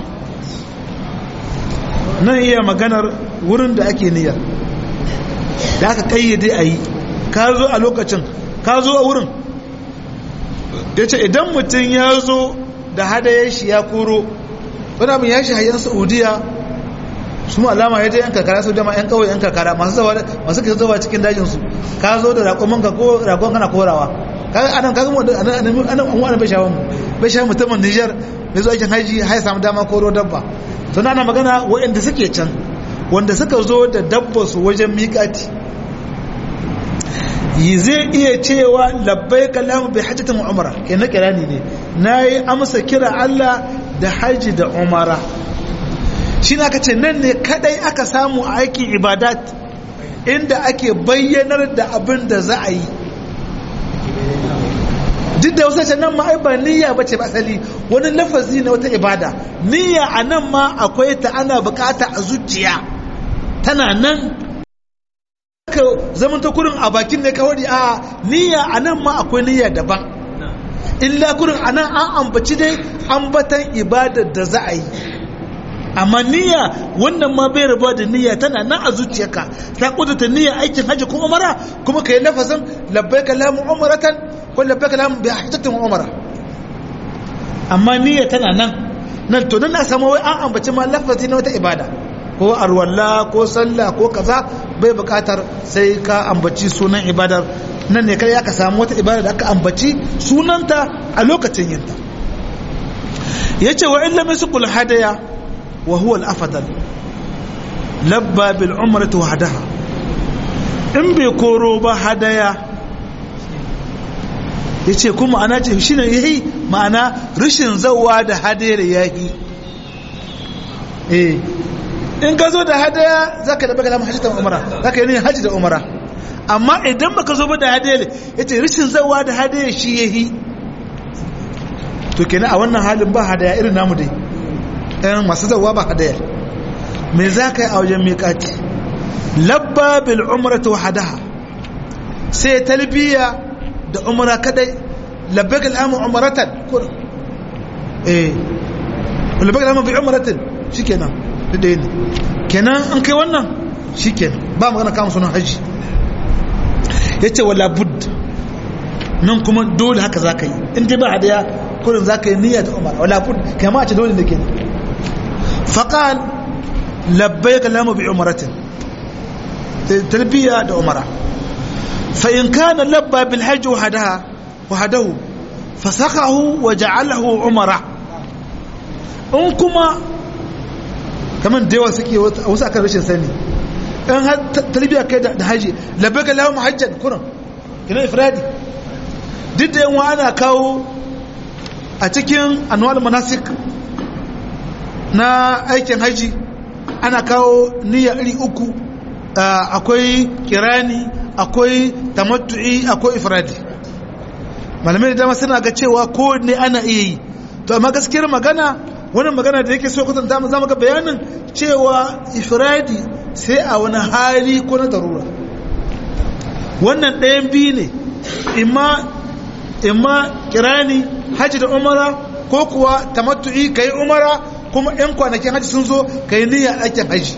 nan iya maganar wurin da ake niyya da aka kayyade a yi ka zo a lokacin ka zo a wurin ya ce idan mutum ya zo da hadayar shi ya koro wani abin ya shi hayan saudiya su mu alama ya je yan karkara su jama yan kawai yan karkara masu zawa masu ke zawa cikin dajin su ka zo da raƙon ka ko raƙon kana korawa kaga anan kaga mu anan anan anan bai shawo mu bai shawo mutumin Niger mai zuwa aikin haji har samu dama koro dabba to ana magana waɗanda suke can wanda suka zo da dabba su wajen miƙati yi zai iya cewa labbai kalamu bai hajjatin umara kenan kirani ne nayi amsa kira Allah da haji da umara shi aka ce nan ne kadai aka samu a aikin ibadat inda ake bayyanar da abin da za a yi duk da wasu nan ma ai ba niyya ba ce asali wani lafazi na wata ibada niyya a nan ma akwai ta ana bukata a zuciya tana nan ka zaman ta kurin a bakin ne kawai a niyya a nan ma akwai niyya daban illa kurin a nan an ambaci dai ambatan ibadar da za a yi amma niyya wannan ma bai rabuwa da niyya tana nan a zuciyarka ta kudurta niyya aikin hajji ko umara kuma ka yi nafasin labbaika lamu umaratan ko labbaika lamu bi hajjatin umara amma niyya tana nan nan to nan na samu wai an ambaci ma lafazi na wata ibada ko arwalla ko sallah ko kaza bai bukatar sai ka ambaci sunan ibadar nan ne kai aka samu wata ibada da aka ambaci sunanta a lokacin yinta yace wa illa misqul hadaya وهو الأفضل لبى بالعمرة وحدها in bai koro ba hadaya ya ce kuma ana ce shi ne yayi ma'ana rashin zauwa da hadayar yayi eh in ka zo da hadaya za ka da baka lamun hajji da umara za ka yi ne hajji da umara amma idan baka zo ba da hadayar ya ce rashin zauwa da hadayar shi yayi to kenan a wannan halin ba hadaya irin namu dai ɗayan masu zauwa ba hadayar me za ka yi a wajen miƙati labba bil umrata wahadaha sai talbiya da umra kadai labbaik al'amu umratan kurin eh labbaik al'amu bi umratin shikenan da dai ne kenan an kai wannan shikenan ba magana kama sunan haji yace wala bud nan kuma dole haka za ka yi in dai ba hadaya kurin za ka yi niyya da umara wala bud kama a ce dole da ke faqal labbaik al'amu bi umratin talbiya da umara fa in kana labba bil hajji wahdaha wahadahu fasakahu wa ja'alahu umara in kuma kamar da yawa suke wasu akan rashin sani in har tarbiya kai da haji labbaika lahu hajjan kuran kina ifradi duk da yawa ana kawo a cikin anwal manasik na aikin haji ana kawo niyya iri uku akwai kirani akwai tamattu'i akwai ifradi malamai da dama suna ga cewa ko ne ana iya yi to amma gaskiyar magana wannan magana da yake so kwatanta mu zama ga bayanin cewa ifradi sai a wani hali ko na darura wannan ɗayan biyu ne imma imma kirani haji da umara ko kuwa tamattu'i kai umara kuma yan kwanakin haji sun zo kai niyya aikin haji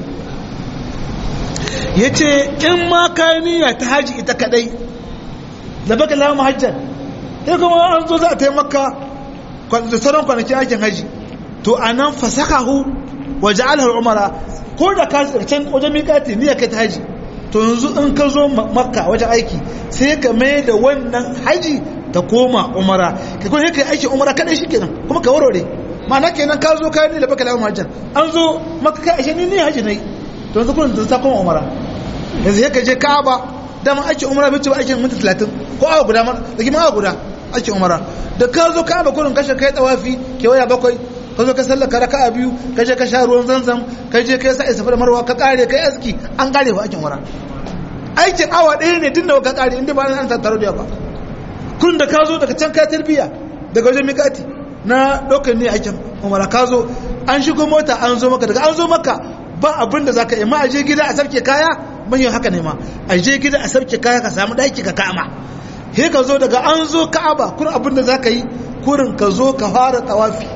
yace in ma kai niyya ta haji ita kadai da baka lamu hajjan sai kuma an zo za a taimaka da sauran kwanakin aikin haji to a nan fasakahu wa ja'alhu umara ko da ka can wajen miƙati niyya kai ta haji to yanzu in ka zo makka wajen aiki sai ka mai da wannan haji ta koma umara ka kuma kai aikin umara kadai shikenan kuma ka warware ma'ana kenan ka zo kai ne da baka lamu hajjan an zo makka kai ashe ni ne haji nayi to yanzu kun ta koma umara yanzu sai ka je ka'aba dama aikin umara bai ci ba aikin minti 30 ko awa guda ma da kima awa guda aikin umara da ka zo ka'aba kurin kashe kai tawafi kewaya bakwai ka zo ka sallaka raka a biyu ka je ka sha ruwan zanzam ka je ka yi sa'i safa da marwa ka kare ka yi aski an kare ba aikin umara aikin awa ɗaya ne tun da ka kare inda ba an tattaro da ba kun da ka zo daga can ka tarbiya daga wajen mikati na ɗaukar ne aikin umara ka zo an shigo mota an zo maka daga an zo maka ba abin da za ka yi ma a je gida a sarke kaya manyan haka ne ma a je gida a sarke kaya ka samu ɗaki ka kama he ka zo daga an zo ka'aba kun abin da za ka yi kurin ka zo ka fara tawafi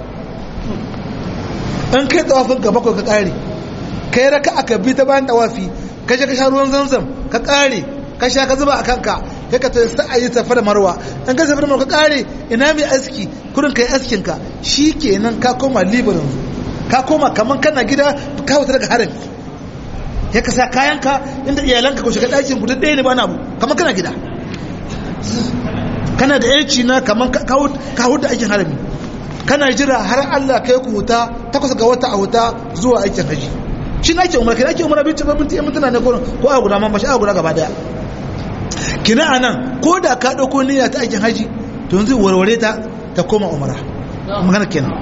in kai tawafin ka bakwai ka kare kai raka aka bi ta bayan tawafi ka je ka sha ruwan zanzam ka kare ka sha ka zuba a kanka kai ka ta sa ayi safa da marwa in ka safa da marwa ka kare ina mai aski kurin kai askin ka shikenan ka koma libanin ka koma kaman kana gida ka wuta daga harami ya ka sa kayanka inda iyalanka ko shiga ɗakin ku ɗaya ne ba na abu kaman kana gida kana da yanci na kaman ka huda aikin harami kana jira har Allah kai ku huta takwas ga wata a huta zuwa aikin haji shi na ake umar kina ake umar binci babin tiyan mutuna ne gurin ko a guda mamma shi a guda gaba daya kina anan ko da ka dauko niyya ta aikin haji to yanzu warware ta ta koma umara magana kenan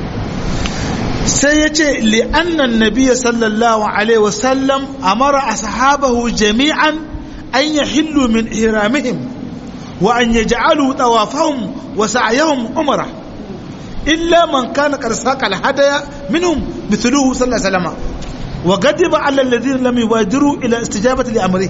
sai ya ce li'annan nabiya sallallahu alaihi wasallam amara ashabahu jami'an an yahillu min ihramihim wa an yaj'alu tawafahum wa sa'yahum umrah إلا من كان قد ساق الهدايا منهم مثله صلى الله عليه وسلم وغضب على الذين لم يبادروا إلى استجابة لأمره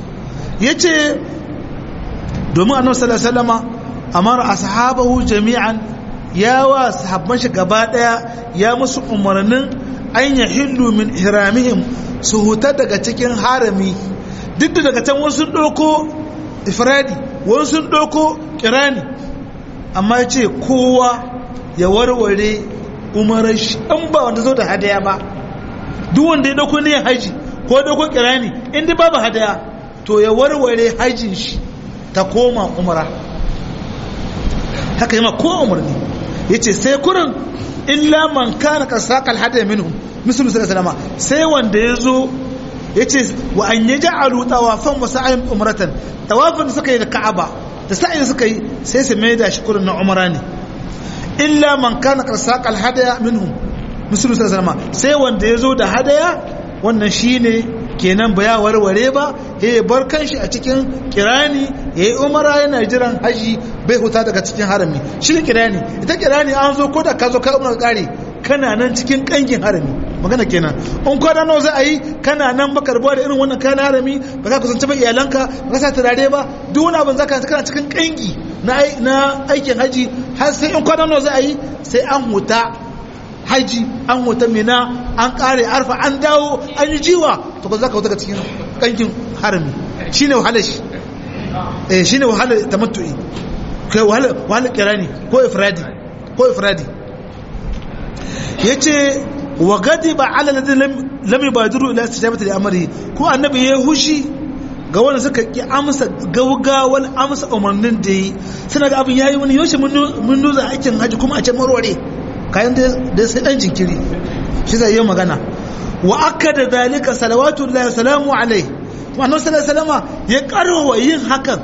يجي domin annabi sallallahu alaihi wasallama amara ashabahu jami'an ya wa sahabban shi gaba daya ya musu umarnin an yahillu min ihramihim su huta daga cikin harami duk da daga can wasu sun doko ifradi wasu sun doko kirani amma ya ce kowa ya warware umarar shi an ba wanda zo da hadaya ba duk wanda ya dauko ne haji ko ya dauko kirani inda babu hadaya to ya warware hajin shi ta koma umara haka yi ma ko umarni ya ce sai kurin illa man kana kasakal hadaya minhum musulun sallallahu alaihi sai wanda ya zo ya ce wa an yi ja'alu tawafan wasu ayin umaratan tawafin da suka yi da ka'aba da sa'in suka yi sai su mai da shi kurin na umara ne illa man kana qarsaqal hadaya minhum musulun sallallahu alaihi sai wanda yazo da hadaya wannan shine kenan ba ya warware ba ya bar kanshi a cikin kirani yayi umara yana jiran haji bai huta daga cikin harami shi ne kirani ita kirani an zo ko da ka zo ka umara kare kana nan cikin kangin harami magana kenan in kwana nawa za a yi kana nan baka rabuwa da irin wannan kayan harami ba za ka kusanci ba iyalanka ba ka sa turare ba duk wani abin za ka kana cikin kangi na aikin haji har sai in kwana nawa za a yi sai an huta haji an huta mina an kare arfa an dawo an yi jiwa to ba za ka huta cikin kankin harami shine wahalar shi eh shine wahalar tamattu'i kai wahalar wahalar kirani ko ifradi ko ifradi yace wa gadiba ala ladin lam yubadiru ila istijabati li amri ko annabi ya hushi ga wanda suka ki amsa gaugawar amsa umarnin da yi suna ga abin yayi wani yaushe mun nuza aikin haji kuma a ce marware kayan da sai dan jinkiri shi zai yi magana wa aka da zalika salawatu lillahi salamu alai wa annabi sallallahu alaihi ya karwa yin hakan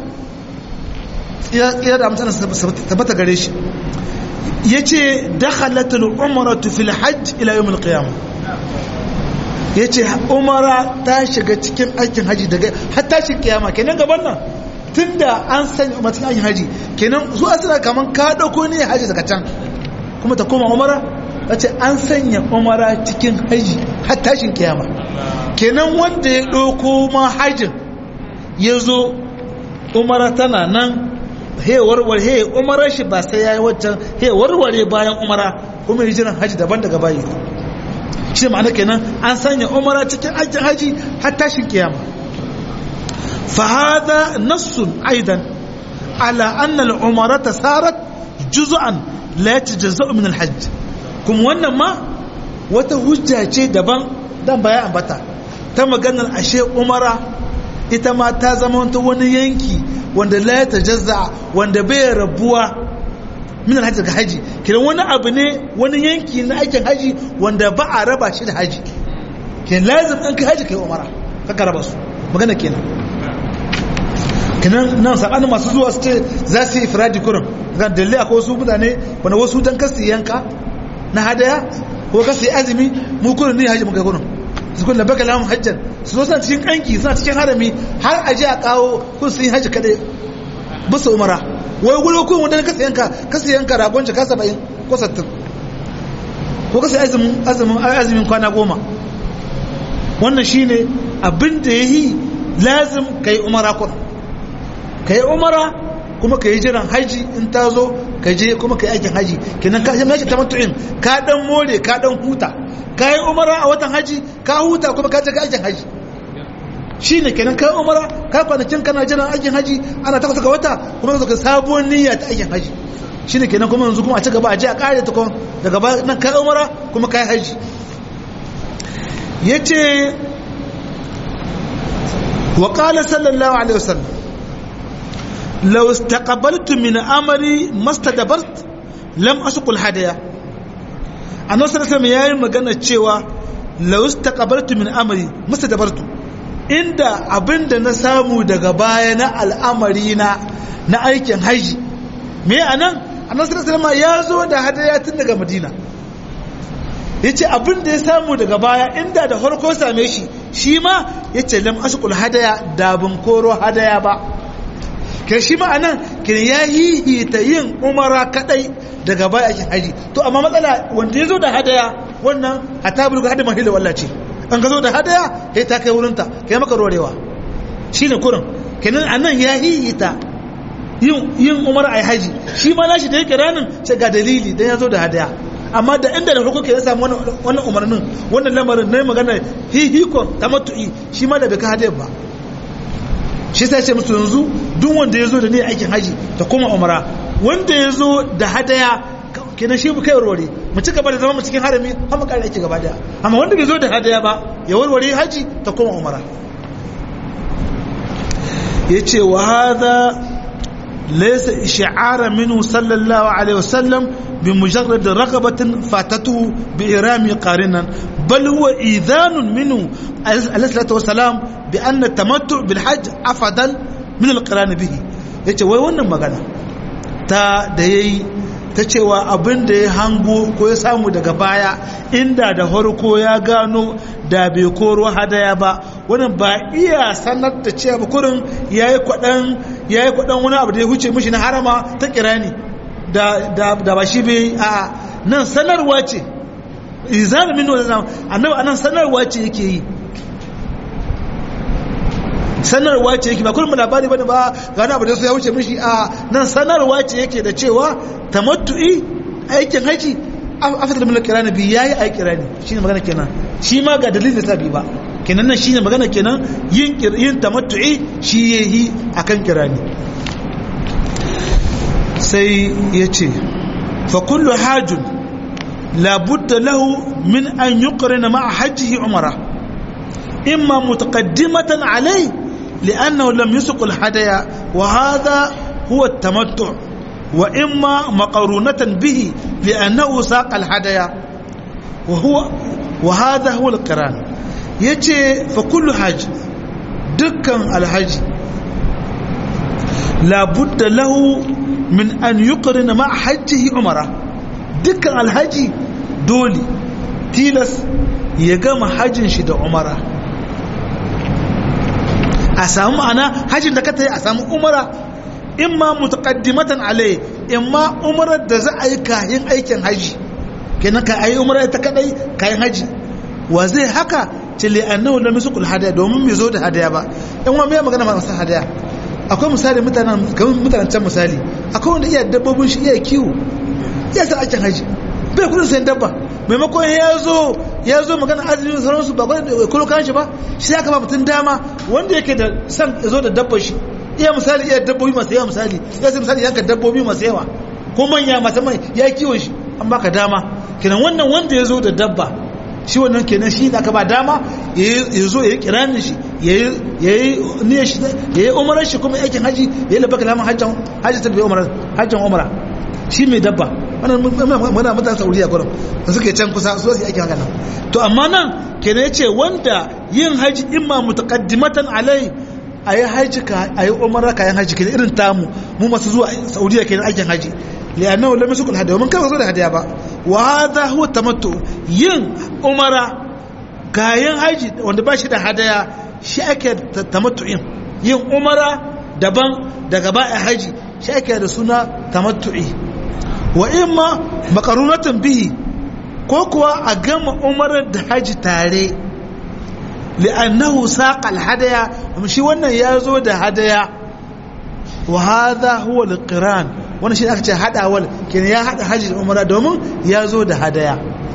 ya da mutane tabbata gare shi yace dakhalatul umratu fil hajj ila yawm al qiyamah yace umara ta shiga cikin aikin haji daga har tashin kiyama kenan gaban nan tunda an sanya umara cikin aikin haji kenan zuwa suna kaman ka dauko ne haji daga can kuma ta koma umara wace an sanya umara cikin haji har tashin kiyama kenan wanda ya ɗauko ma hajjin ya zo umara tana nan he warware he umara shi ba sai ya yi waccan he warware bayan umara kuma yi jiran haji daban daga bayi shi ma'ana kenan an sanya umara cikin aikin haji har tashin kiyama فهذا نص أيضا على أن العمرة صارت جزءا لا يتجزأ من الحج kuma wannan ma wata hujja ce daban dan baya ambata ta maganar ashe umara ita ma ta zama wani yanki wanda la ta jazza wanda bai rabuwa min alhaji ga haji kiran wani abu ne wani yanki na aikin haji wanda ba a raba shi da haji kin lazim in kai haji kai umara ka raba su magana kenan kenan nan sakanin masu zuwa su ce za su yi ifradi kurin ga dalilai akwai wasu mutane wanda wasu dan kasu yanka na hadaya ko ka sai azumi mu kurin ne haji muka kurin su kun labaka lahum hajjan su zo suna cikin kanki suna cikin harami har aje a kawo kun sun yi haji kadai bisa umara wai gudu kun wanda ka yanka ka sai yanka ragon ka 70 ko 60 ko ka sai azumin azumin azumin kwana goma wannan shine abin da yayi lazim kai umara kun kai umara kuma ka yi jiran haji in ta zo ka je kuma ka yi aikin haji kenan ka yi ta matu'in ka dan more ka dan huta ka yi umara a watan haji ka huta kuma ka je ka aikin haji shi ne kenan ka yi umara ka kwanakin kana jiran aikin haji ana takwas ga wata kuma ka sabuwar niyya ta aikin haji shi ne kenan kuma yanzu kuma a ci gaba a je a kare ta kuma daga ba nan ka yi umara kuma ka yi haji ya ce wa qala sallallahu alaihi wasallam لو استقبلت من أمري ما استدبرت لم أسق الهدايا annabi sallallahu alaihi yayi magana cewa law istaqbaltu min amri mustadbartu inda abinda na samu daga baya na al'amari na na aikin haji me anan annabi sallallahu alaihi ya zo da hadaya tun daga madina yace abinda ya samu daga baya inda da farko same shi shi ma yace lam asqul hadaya da ban koro hadaya ba kai shi ma anan kin ya hihita yin umara kadai daga baya ake haji to amma matsala wanda ya zo da hadaya wannan hata bulga hada mahila wallace an ka zo da hadaya kai ta kai wurinta kai maka rorewa shine kurin kenan anan ya hihita yin yin umara ai haji shi ma nashi da yake ranin sai ga dalili dan ya zo da hadaya amma da inda da farko ke ya samu wannan umarnin wannan lamarin na magana hihikon tamattu'i shi ma da bai ka hadaya ba shi sai ce musu yanzu duk wanda ya zo da ne aikin haji ta kuma umara wanda ya zo da hadaya kenan shi kai warware mu ci gaba da zama mu cikin harami har mu kare aiki gaba daya amma wanda bai zo da hadaya ba ya warware haji ta kuma umara yace wa hadha laysa ish'ara minhu sallallahu alaihi wasallam bi mujarrad raqabatin fatatuhu bi irami qarinan bal huwa idhanun minhu alayhi salatu wasalam bi anna tamattu bil hajj afdal min al qiran bihi yace wai wannan magana ta da yayi ta cewa abin da ya hango ko ya samu daga baya inda da farko ya gano da bai koro hadaya ba wannan ba iya sanar da cewa kurin yayi kwadan yayi kwadan wani abu da ya huce mishi na harama ta kirani da da da ba shi bai a nan sanarwa ce izar min wannan annabi anan sanarwa ce yake yi sanarwa ce yake ba kullum labari bane ba ga wani abu da ya wuce mishi a nan sanarwa ce yake da cewa tamattu'i aikin haji afdal min al-qirani bi yayi ai qirani shine magana kenan shi ma ga dalilin da bi ba kenan nan shine magana kenan yin yin tamattu'i shi yayi akan qirani sai yace fa kullu hajun la budda lahu min an yuqrina ma'a hajjihi umrah imma mutaqaddimatan alayhi li'annahu lam yusuq al-hadaya wa hadha huwa at-tamattu wa imma maqarunatan bihi li'annahu saqa al-hadaya wa huwa wa hadha huwa al-qiran yace fa kullu hajj dukkan alhaji labudda lahu min an yuqrina ma hajjihi umara dukkan alhaji dole tilas ya gama hajjin shi da umara a samu ana hajjin da ka ta yi a samu umara imma mutaqaddimatan alai imma umarar da za a yi kayan aikin haji kenan ka ayi umara ta kadai kayan haji wa zai haka cile annahu lam yusqul hadaya domin bai zo da hadaya ba in wa mai magana masu hadaya akwai misali mutanen kamar mutanen can misali akwai wanda iya dabbobin shi iya kiwo iya sa aikin haji bai kudin sayan dabba maimakon ya zo ya zo magana azumi sauransu ba kudin da kulo kan shi ba shi ya kama mutum dama wanda yake da san ya zo da dabba shi iya misali iya dabbobi masu yawa misali ya sai misali yanka dabbobi masu yawa ko manya masu mai ya kiwon shi an baka dama kenan wannan wanda ya zo da dabba shi wannan kenan shi da aka ba dama ya zo ya yi kiranin shi ya yi niyyar shi ya yi umarar shi kuma aikin haji ya yi labaka lamun hajjan hajji ta bai umarar hajjan umara shi mai dabba wannan muna mutane saudiya gurin da suke can kusa su su aikin haka nan to amma nan kenan ya ce wanda yin haji imma mutaqaddimatan alai a yi haji ka a yi umara kayan haji kenan irin tamu mu masu zuwa saudiya kenan aikin haji li'annahu lam yasukul hadiya mun kai zo da hadiya ba wa hadha huwa tamattu yin umara kayan haji wanda ba shi da hadaya shi ake tamattu'in yin umara daban daga ba'a haji shi ake da suna tamattu'i wa imma makarunatan bihi ko kuwa a gama umarar da haji tare li'annahu saqa al-hadaya shi wannan ya zo da hadaya wa hadha huwa al-qiran wannan shi aka ce hadawal kenan ya hada haji da umara domin ya zo da hadaya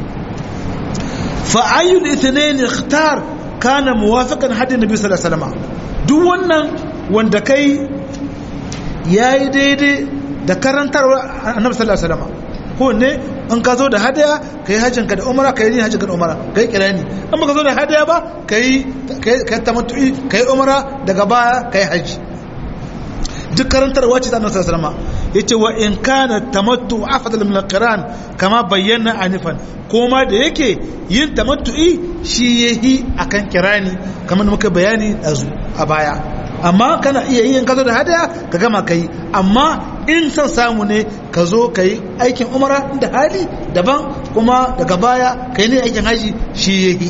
fa ayyul ithnain ikhtar kana muwafiqan hadi nabi sallallahu alaihi wasallam duk wannan wanda kai yayi daidai da karantarwa annabi sallallahu alaihi wasallam ko ne in ka zo da hadaya kai hajjin ka da umara kai ne hajjin ka da umara kai kirani in baka zo da hadaya ba kai kai tamattu'i kai umara daga baya kai haji duk karantarwa ce ta annabi sallallahu alaihi wasallam yace wa in kana tamattu afdal min al-qiran kama bayyana anifan kuma da yake yin tamattu'i shi yahi akan kirani kamar muka bayani a baya amma kana iya yin ka zo da hadaya ka gama kai amma in son samu ne ka zo ka yi aikin umara da hali daban kuma daga baya ka yi ne aikin haji shi yahi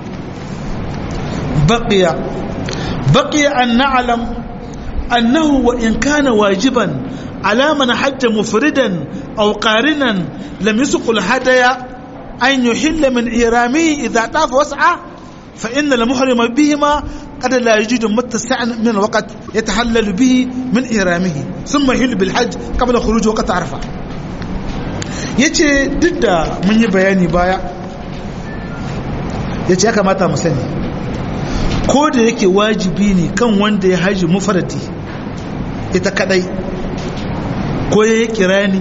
baqiya baqiya an na'lam annahu wa in kana wajiban ala man hajja mufridan aw qarinan lam yusqul hadaya an yuhilla min irami idha tafa was'a fa inna al-muhrim bihima قد لا يجد متسعا من الوقت يتحلل به من إهرامه ثم يحل بالحج قبل خروج وقت عرفة yace duk da mun yi bayani baya yace ya kamata mu sani ko da yake wajibi ne kan wanda ya haji mufaradi ita kadai ko ya yi kirani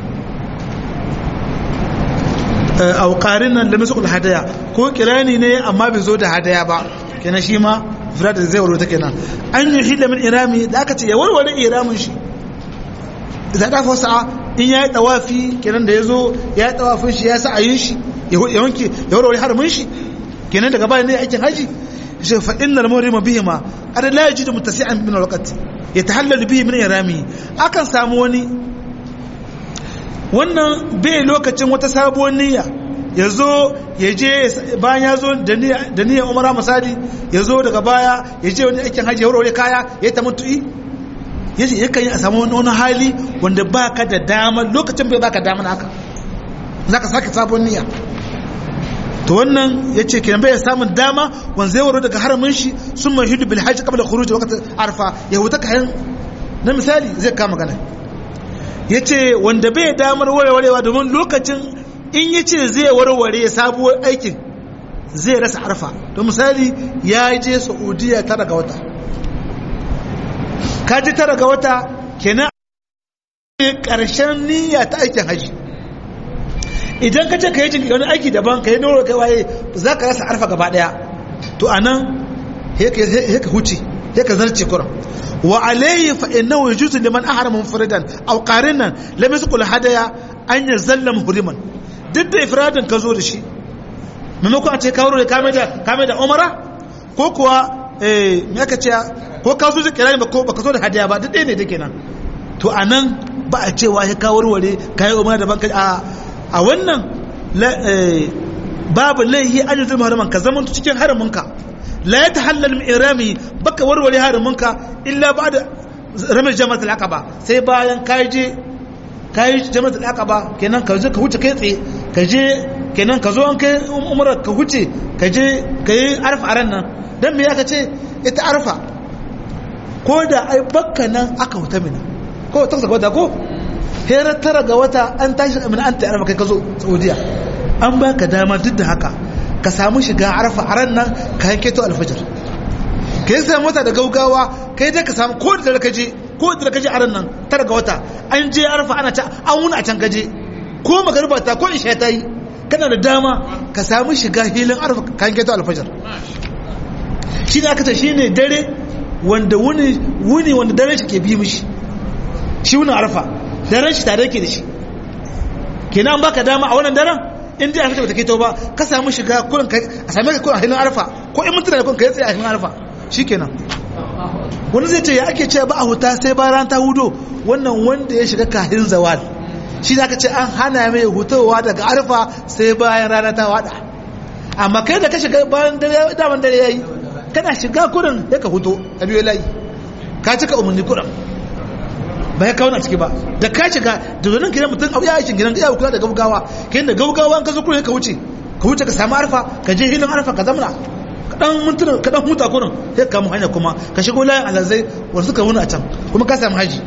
auƙarin nan da misukul hadaya ko kirani ne amma bai zo da hadaya ba kenan shi ma fira da zai warware kenan an yi hila min irami da aka ce ya warware iramin shi da ta fasa in ya yi tawafi kenan da ya zo ya yi tawafin shi ya sa ayin shi ya wanke ya warware haramin shi kenan daga bayan ne aikin haji shi fa innal muhrima bihi ma qad la yajidu muttasi'an min alwaqt yatahallalu bihi min irami akan samu wani wannan bai lokacin wata sabuwar niyya ya zo ya je bayan ya zo da niyyar umara misali ya zo daga baya ya je wani aikin hajji ya wurare kaya ya ta mutu'i ya ce yakan yi a samu wani hali wanda ba ka da damar lokacin bai baka damar haka za ka sake sabon niyya to wannan ya ce kenan bai samun dama wanda zai waro daga haramin shi sun mai hidu bil hajji kabla khuruj waqt arfa ya huta kayan na misali zai kama gana ya ce wanda bai damar warwarewa domin lokacin in ya ce zai warware sabuwar aikin zai rasa arfa don misali ya je saudiya tara ga wata ka ji tara ga wata kenan karshen niyya ta aikin haji idan ka ce ka yi wani aiki daban ka yi noro kai waye za ka rasa arfa gaba daya to a nan ka huce sai ka zarce kuran wa alayhi fa innahu yajuzu liman ahrama munfaridan aw qarinan lam yasqul hadaya an yazalla muhriman duk da ifradin ka zo da shi maimakon a ce kawo da kame da kame da umara ko kuwa eh me aka ce ko ka zo da kirani ba ko baka zo da hadaya ba duk ɗaya ne da kenan to anan ba a cewa ya kawo warware kayan umara daban a a wannan babu laihi an yuzul muharraman ka zaman cikin haraminka la ya tahallal min irami baka warware haraminka illa ba'da ramil jama'at al-aqaba sai bayan kai je kai jama'at al-aqaba kenan ka je ka huce kai tsaye ka je kenan ka zo an kai umra ka huce ka je kai arfa aran nan dan me aka ce ita arfa ko da ai bakka nan aka huta mina ko ta saka wata ko hera tara ga wata an tashi min an ta arfa kai ka zo saudiya an baka dama duk da haka ka samu shiga arfa a ran nan ka yanke to alfajir ka yi samu wata da gaugawa ka yi dai ka samu ko da ka je ko da ka je a ran nan tara ga wata an je arfa ana ta an wuni a can ka je ko magariba ta ko isha ta yi kana da dama ka samu shiga hilin arfa ka yanke to alfajir shi ne aka ce shi ne dare wanda wuni wuni wanda daren shi ke bi mishi shi wuni arfa daren shi tare ke da shi kenan baka dama a wannan daren in dai alfajir bata keto ba ka samu shiga kurin kai a same ka kurin a hilin arfa ko in mutuna kurin kai tsaye a hilin arfa shikenan wani zai ce ya ake ce ba a huta sai ba ran ta hudo wannan wanda ya shiga kahin zawal shi da aka ce an hana mai hutowa daga arfa sai bayan rana ta wada amma kai da ka shiga bayan dare daman dare yayi kana shiga kurin ya ka huto a biyo layi ka cika umarni kurin ba ya kawo na ciki ba da ka shiga da zonin kiran mutum abu ya aikin gidan ya kula da gaugawa kayan da gaugawa ka zo kurin ka wuce ka wuce ka samu arfa ka je hilin arfa ka zamana kaɗan mintuna kaɗan huta kurin sai ka mu hanya kuma ka shigo layin alazai wanda suka wuni a can kuma ka samu haji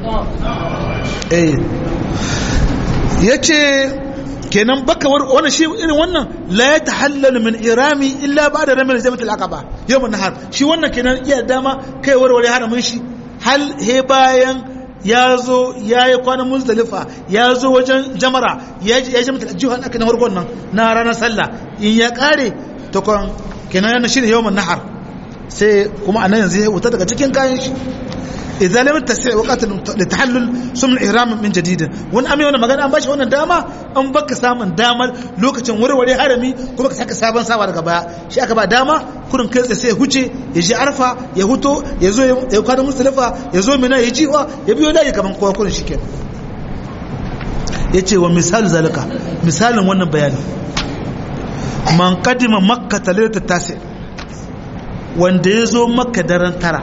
eh ya ce kenan baka wannan shi irin wannan la ya tahallalu min irami illa ba da ramin jamatul aqaba yawmun nahar shi wannan kenan iya dama kai warware haramin shi hal he bayan ya zo ya yi kwanan muzdalifa ya zo wajen jamara ya ji mutu jihar aka na farkon nan na ranar sallah in ya kare ta kwan kenan yana shi ne yawon nahar sai kuma a nan yanzu ya wuta daga cikin kayan shi idan lam tasi waqtin li tahallul sum al-ihram min jadid wani amai wannan magana an bashi wannan dama an baka samun damar lokacin warware harami kuma ka saka sabon sawa daga baya shi aka ba dama kurin kai sai ya huce ya ji arfa ya huto ya zo ya kwana musdalifa ya zo mina ya jiwa ya biyo layi kaman kowa kurin shikenan yace wa misal zalika misalin wannan bayani man qadima makka talata tasi wanda ya zo makka daren tara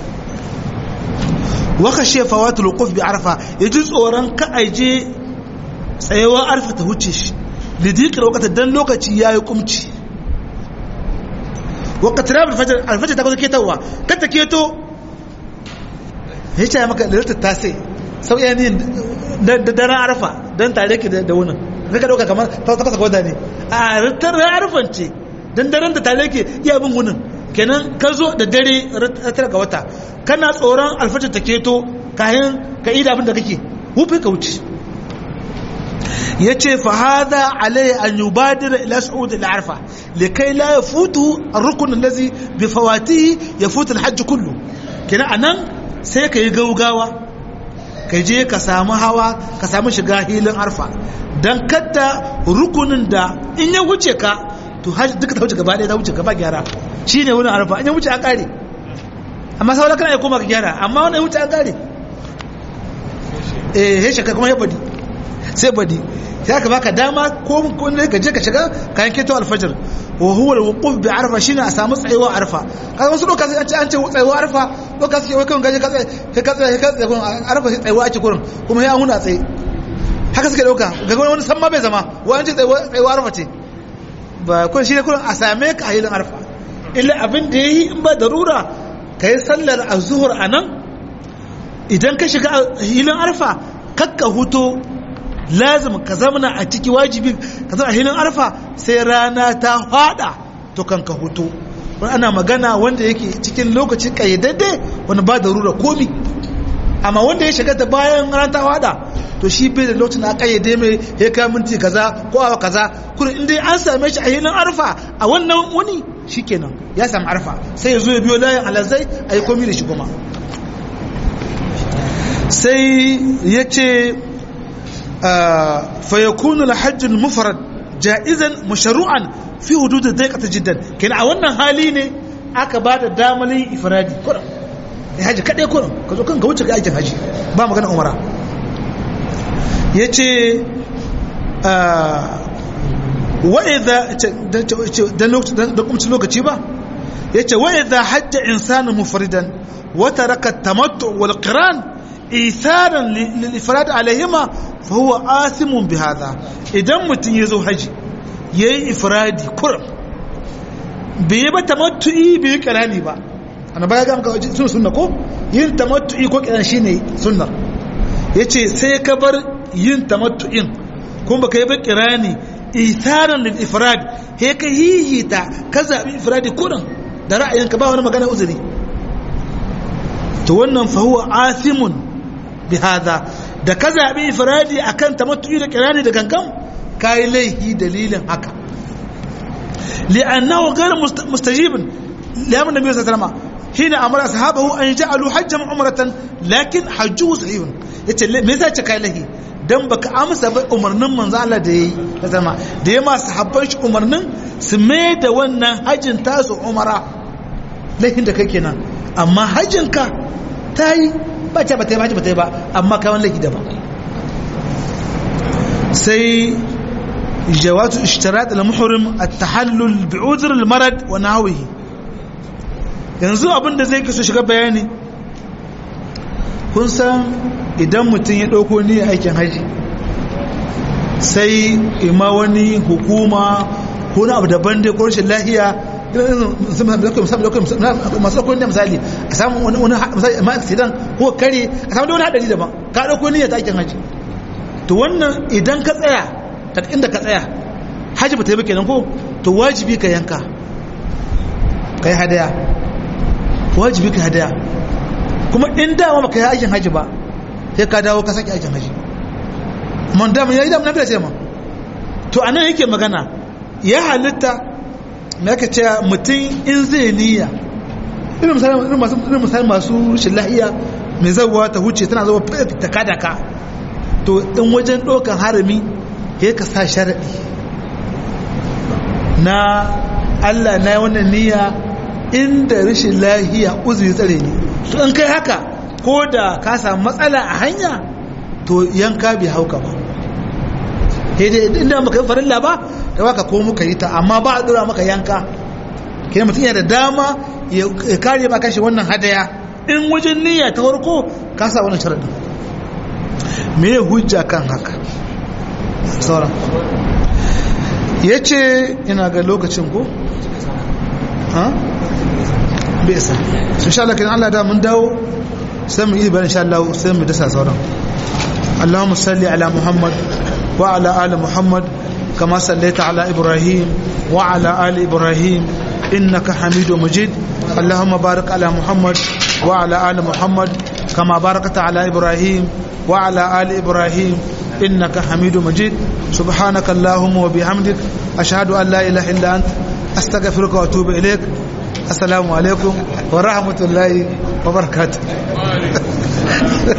waka shefa wata lokuf bi arfa ya ji tsoron ka aije tsayewa arfa ta huce shi lidikar wakata dan lokaci ya yi kumci wakata rabar alfajar alfajar ta kusa ketawa kata keto ya ce maka lalata ta sai sau iya yin da daren arfa don tare ke da wunin rika dauka kamar ta kasa gwada ne a rattar arfan ce don daren da tare ke iya bin wunin kenan ka zo da dare tara ga wata kana tsoron alfajir ta keto kayan ka ida abin da kake wufi ka wuce ya ce fahada alai an yi badira ila su'ud al'arfa likai la ya futu a rukunin lazi bi fawati ya futu hajji kullu kenan anan sai ka yi gaugawa ka je ka samu hawa ka samu shiga hilin arfa don kadda rukunin da in ya wuce ka to hajji duka ta wuce gaba ɗaya ta wuce gaba gyara shi ne wurin arfa in ya wuce an ƙare amma sau da kana ya koma ka gyara amma wani ya wuce an ƙare eh ya shaka kuma ya badi sai badi sai aka baka dama ko ne ka je ka shiga kayan keto alfajir wa huwa alwuquf bi arfa shine a samu tsayewa arfa kaga wasu lokaci an ce an ce tsayewa arfa lokaci wai kan gaje ka tsaye ka tsaye ka tsaye arfa sai tsayewa ake kurin kuma sai an huna tsaye haka suke dauka ga wani san ma bai zama wani ce tsayewa arfa ce ba kun shi ne kurin a same ka a hilin arfa illa abin da ya yi in ba darura ka yi sallar a zuhur a nan idan ka shiga hilin arfa kakka huto lazim ka zamana a ciki wajibi ka zama a hilin arfa sai rana ta fada to kan ka huto wani ana magana wanda yake cikin lokaci kayyadadde wani ba darura komi amma wanda ya shiga ta bayan rana ta fada to shi bai da lokacin da kayyade mai ya kai minti kaza ko awa kaza kuma in dai an same shi a hilin arfa a wannan wani shikenan ya samu arfa sai ya zo ya biyo layin alazai a yi komi da shi kuma sai ya ce fayakunu alhajjul mufarad ja'izan masharu'an fi hudud daiqata jiddan kenan a wannan hali ne aka ba da damalin ifradi kurum ya haji kadai kurum ka zo kan ka wuce ga aikin haji ba magana umara yace wa idha dan lokaci lokaci ba yace wa idha hajja insanu mufridan wa taraka at-tamattu wal qiran isaran lil ifrad alayhima fa huwa asimun bi hadha idan mutun yazo haji yayi ifradi kurum bai yi ba tamattu'i bai yi kirani ba ana baya ga maka sun sunna ko yin tamattu'i ko kiran shine sunna yace sai ka bar yin tamattu'in kuma baka yi ba kirani isaran lil ifrad he ka hihita ka zabi ifradi kurin da ra'ayinka ba wani magana uzuri to wannan fa huwa athimun bi hada da ka zabi ifradi akan tamattu'i da kirani da gangan kai laihi dalilin haka لأنه غير مستجيب لأمر النبي صلى الله عليه وسلم حين أمر أصحابه أن يجعلوا حجا عمرة لكن حجه صحيح me yasa ce kai lahi dan baka amsa ba umarnin manzo Allah da yayi ta zama da ya ma sahabban shi umarnin su mai da wannan hajjin tasu umara lahin da kai kenan amma hajjin ka tayi ba ta ba ta ba ta ba amma kai wannan lahi da ba sai جواز اشتراط المحرم التحلل بعذر المرض ونحوه yanzu abin da zai kaso shiga bayani kun san idan mutum ya ɗauko ni aikin haji sai ima wani hukuma ko na abu daban dai ko rashin lahiya masu ɗauko ni misali a samun wani misali ma accident ko kare a samun wani haɗari daban ka ɗauko ni ta aikin haji to wannan idan ka tsaya daga inda ka tsaya hajji ba ta yi kenan ko to wajibi ka yanka ka yi hadaya wajibi ka hadaya kuma in dama ba ka yi aikin hajji ba sai ka dawo ka sake aikin hajji man dama ya yi dama na bila ce ma to anan yake magana ya halitta me aka ce mutum in zai niyya irin misali masu rashin lahiya mai zagowa ta huce tana zuwa ta kada ka to in wajen ɗaukan harami ya ka sa sharaɗi na Allah na wannan niyya inda rashin lahiya uzuri tsare ne to in kai haka ko da ka samu matsala a hanya to yanka bai hauka ba inda maka yi farilla ba da baka ko muka yi ta amma ba a dora maka yanka ke mutum yana da dama ya kare maka shi wannan hadaya in wajen niyya ta farko ka sa wannan sharaɗin me hujja kan haka sauran ya ce ina ga lokacin ko? ha? bai sa sun sha Allah Allah da mun dawo sai mu yi bayan sha Allah sai mu dasa sauran Allahumma salli ala Muhammad wa ala ali Muhammad kama sallaita ala Ibrahim wa ala ali Ibrahim innaka Hamidu Majid Allahumma barik ala Muhammad wa ala ali Muhammad kama barakta ala Ibrahim wa ala ali Ibrahim إنك حميد مجيد سبحانك اللهم وبحمدك أشهد أن لا إله إلا أنت أستغفرك وأتوب إليك السلام عليكم ورحمة الله وبركاته